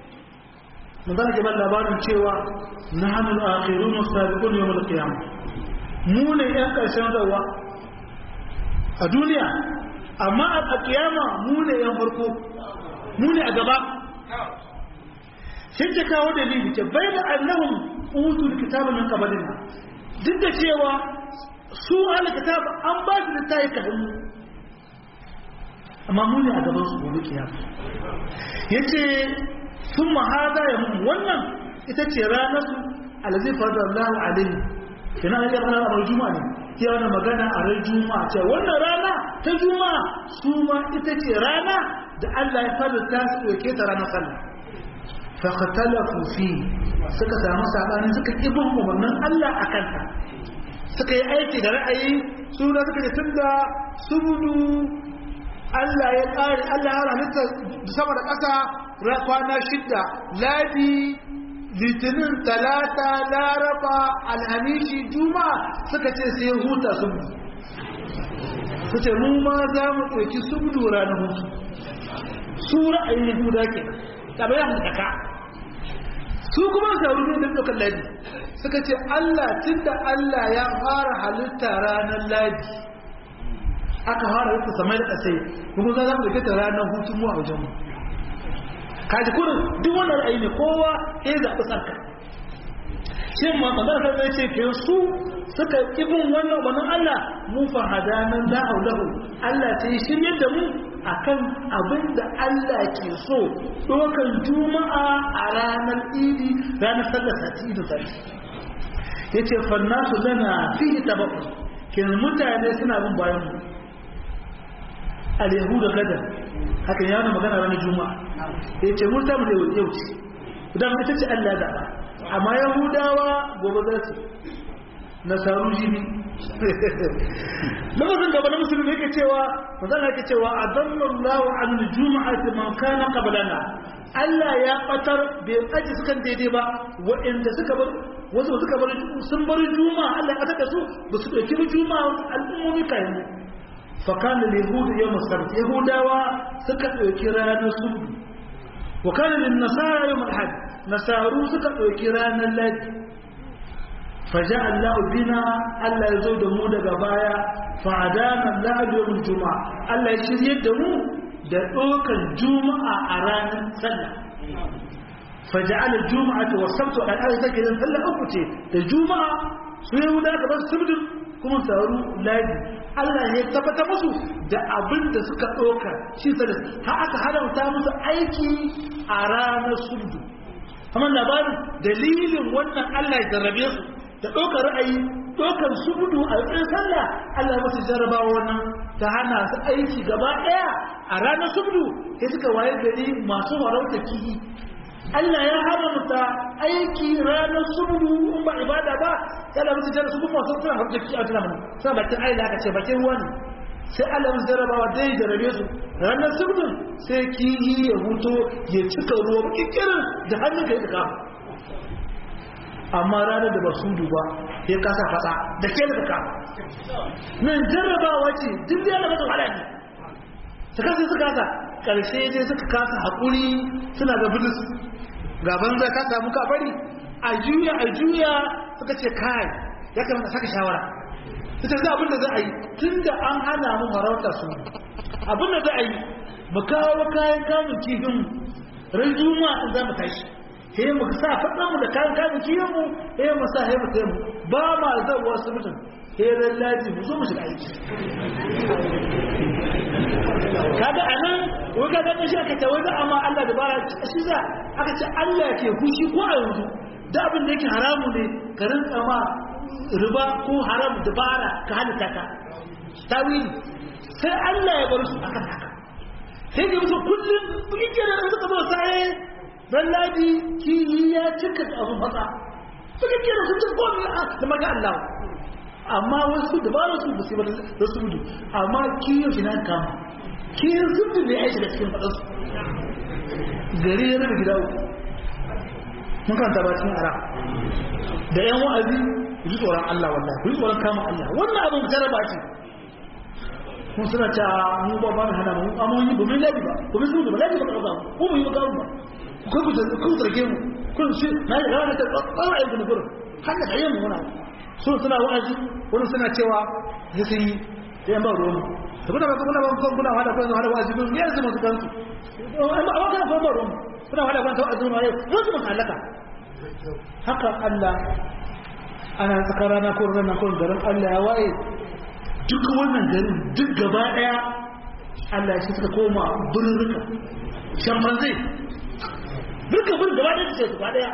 B: mun zana ke ban labarin cewa na hannun akhiru musabiqun yawm al-qiyam mu ne yan karshen zawa a duniya amma a kiyama mu ne yan farko mu ne a gaba sai ta kawo dalili ce bai da annahum utul kitaba min qablina duk da cewa su al-kitab an ba su littafi ka hannu amma mu ne a gaban su gobe kiyama yace sun mahada ya mun wannan ita ce ranar su alazi fadar Allah alaihi kina ya fara a juma'a ne ya wani magana a ran juma'a ce wannan rana ta juma'a su ma ita ce rana da Allah ya fara ta su doke ta ranar sallah fa khatalafu fi suka samu sabani suka ibin umarnin Allah akan ta suka yi aiki da ra'ayi su da suka ce tunda subudu Allah ya ƙari Allah ya halitta sama da ƙasa kwana shidda ladi litinin talata laraba alhamishi juma suka ce sai huta subdu su ce mu ma za mu ɗauki subdu ranar hutu su ra'ayin yahuda ke tabi ya haka su kuma sauru ne da ɗaukar ladi suka ce Allah tun da Allah ya fara halitta ranar ladi aka fara rufe samai da ƙasai kuma za mu rike ta ranar hutun mu a wajen mu kaji kurin duk wannan ra'ayi ne kowa ya zaɓi sarka shin ma kamar ka zai ce ke su suka ibin wannan wannan Allah mu fa hadanan la haulahu Allah ta yi shiryar da mu akan abin da Allah ke so dokan juma'a a ranar idi ranar sallar sati idin sati yace fannasu lana fihi tabaqqu kenan mutane suna bin bayan mu al-yahuda gada haka ya na magana ranar juma'a ya ce mun samu da yau ce dan ita ce Allah da amma yahudawa gobe za su nasaru jibi lafazin gaba na musulmi yake cewa manzon yake cewa adallallahu an juma'ati man kana qablana Allah ya batar bai aji sukan daidai ba waɗanda suka bar wasu suka bar sun bar juma'a Allah ya batar da su ba su dauki juma'a al'ummomi kayan fa kana yahudu yawm sabt yahudawa suka dauki ranar subu wa kana lin nasara yawm al-had nasaru suka dauki ranar ladi فجاء الله بنا الله يزود مو daga baya fa'adana Allah yawmul juma'a Allah ya shirye da mu da dokan juma'a a ranar sallah faja'al al-jum'ata wa sabtu al ayat take da sallah uku ce da juma'a su yau da bar sabdu kuma saru ladi Allah ya tabbata musu da abin da suka doka shi sai har aka haramta musu aiki a ranar sabdu amma labarin dalilin wannan Allah ya jarrabe su da ɗaukar ra'ayi ɗaukar su gudu a tsayin sallah Allah ya masu jarrabawa wannan ta hana su aiki gaba ɗaya a ranar subdu sai suka waye gari masu warauta kihi Allah ya haramta aiki ranar subdu in ba ibada ba ya Allah masu jarrabawa su kuma masu suna harta kihi a tuna mana sa bakin aila aka ce bakin ruwa ne sai Allah masu jarrabawa dai jarrabe su ranar subdu sai kihi ya huto ya cika ruwa kikirin da hannun ka yi da kama amma ranar da ba su duba ya kasa fasa da ke daga kama nan jarrabawa ce duk da yana mata wahala ne su kasa su kasa ƙarshe dai suka kasa haƙuri suna ga bilis gaban zai ka samu kabari a juya a juya suka ce kai ya kamata saka shawara ita za abin da za a yi tun da an hana mu farauta su abin da za a yi mu kawo kayan kamun kifin ran juma'a in za mu tashi he mu sa faɗa mu da kayan kayan kiyon mu he mu sa he mu sai mu ba ma zan wasu mutum he ran laji mu zo mu shiga aiki kaga anan wai kaga ne shi aka ce wai amma Allah da bara shi za aka ce Allah ke fushi ko a yanzu da abin da yake haramu ne ka rinka ma riba ko haram dabara ka halitta ka tawili sai Allah ya bar su akan haka sai ga musu kullum yake da suka zo sai dan ladi kiyi ya cika abu fata suka kira su cin komi da maga Allah amma wasu dabara su ba su ba da su gudu amma kiyo shi nan kama kiyin zubin ne aiki da cikin faɗansu gari ya rabe gida uku mun karanta ba cikin ara da yan wa'azi ku ji tsoron Allah wallahi ku ji tsoron kama Allah wannan abin jaraba ce kun suna ta mu ba ba hana mu amma mun yi ba mun labi ba ba mun zuwa ba labi ba ka ba ko mu yi ba ba ku kai ku ku zarge mu kun shi na yi rawa ta tsara ayyuka na gurin haka da yin muna so suna wa'azi wani suna cewa ya sun yi da yan ba ruwan mu saboda ba kuna ba kun kuna hada kun hada wa'azi kun yanzu masu kansu amma amma kana ba ruwan mu kuna hada kun wa'azi mun ne wasu mun halaka haka Allah ana tsakar rana ko rana ko garin Allah ya waye duk wannan garin duk gaba daya Allah ya suka koma birrika shambanzai duka bin gaba daya ce gaba daya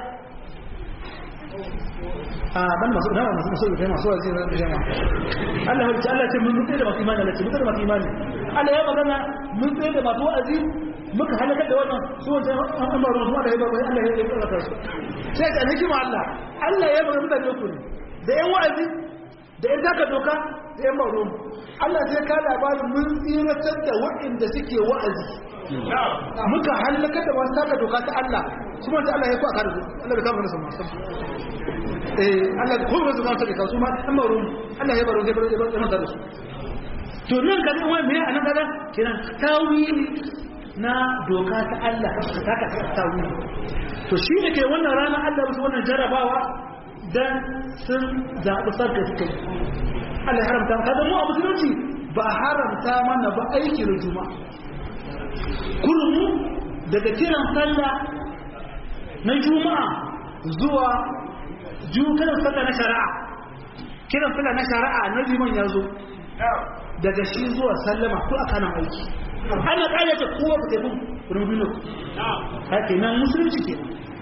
B: a ban masu na masu masu da masu wazi da jama'a Allah ya ce Allah ce mun tsaye da masu imani Allah ce mun tsaye da masu imani Allah ya magana mun tsaye da masu wa'azi muka halaka da wannan su wanda an amara su da ya bar Allah ya yi tsaka su sai ka hikima Allah Allah ya bar mutane ku ne da yan wa'azi da yan zaka doka da yan baro Allah sai ka labarin mun tsiratar da waɗanda suke wa'azi muka halaka da wasu zaka doka ta Allah su ma Allah ya ku aka da su Allah bai kama nasu masu eh Allah ko ba su ma ta da su ma an baro Allah ya baro ya baro ya baro da su to nan ga wani me anan kaga kiran tawili na doka ta Allah ka taka tawili to shi ne ke wannan rana Allah musu wannan jarabawa dan sun zaɓi sarka suka yi Allah ya haramta kada mu a musulunci ba haramta mana ba aiki da juma kurmu daga kiran sallah na juma'a zuwa kiran sallah na shari'a kiran sallah na shari'a na liman ya zo daga shi zuwa sallama ko a kanan aiki ana ƙayyata kowa ku tafi rumbunan haka nan musulunci ke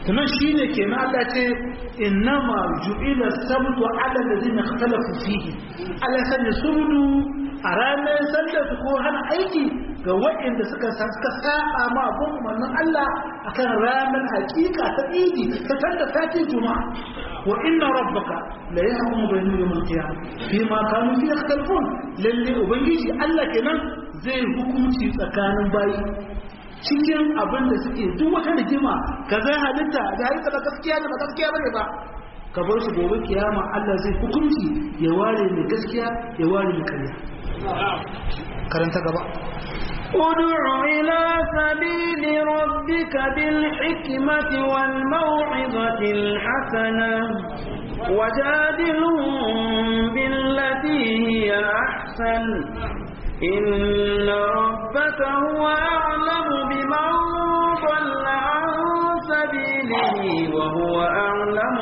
B: tunan shine kenan Allah ce innama ju'ila sabtu ala alladhina ikhtalafu fihi Allah sanya subdu a ranar sallar ko hana aiki ga waɗanda suka suka saba ma abun umarnin Allah akan ranar hakika ta idi ta tanda sati juma'a wa inna rabbaka la yahkumu bainahum yawm al-qiyamah fima kanu fi yakhtalifun lalle ubangiji Allah kenan zai hukunci tsakanin bayi cikin abin da suke duk wata rigima ka zai halitta da halitta da gaskiya da ba gaskiya bane ba ka bar su gobe kiyama Allah zai hukunci ya ware mai gaskiya ya ware mai karya karanta gaba
A: ادع إلى سبيل ربك بالحكمة والموعظة الحسنة وجادلهم بالتي هي أحسن إن ربك هو أعلم بمن ضل عن سبيله وهو أعلم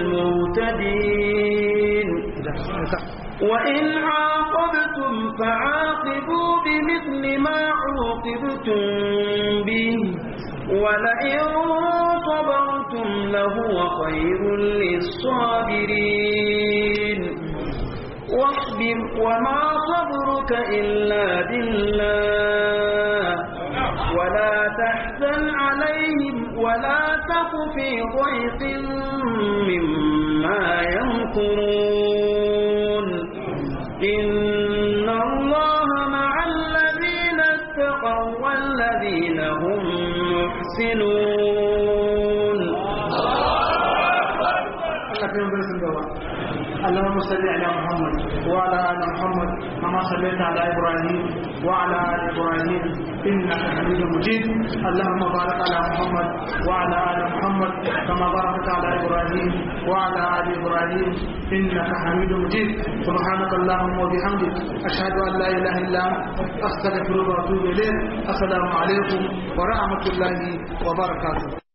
A: بالمهتدين وإن عاقبتم فعاقبوا بمثل ما عوقبتم به ولئن صبرتم لهو خير للصابرين واصبر وما صبرك إلا بالله ولا تحزن عليهم ولا تك في ضيق مما يمكرون إن الله مع الذين اتقوا والذين هم محسنون
B: اللهم صل على محمد وعلى ال محمد كما صليت على ابراهيم وعلى ال ابراهيم انك حميد مجيد اللهم بارك على محمد وعلى ال محمد كما باركت على ابراهيم وعلى ال ابراهيم انك حميد مجيد سبحانك اللهم وبحمدك اشهد ان لا اله الا انت استغفرك واتوب اليك السلام عليكم ورحمه الله وبركاته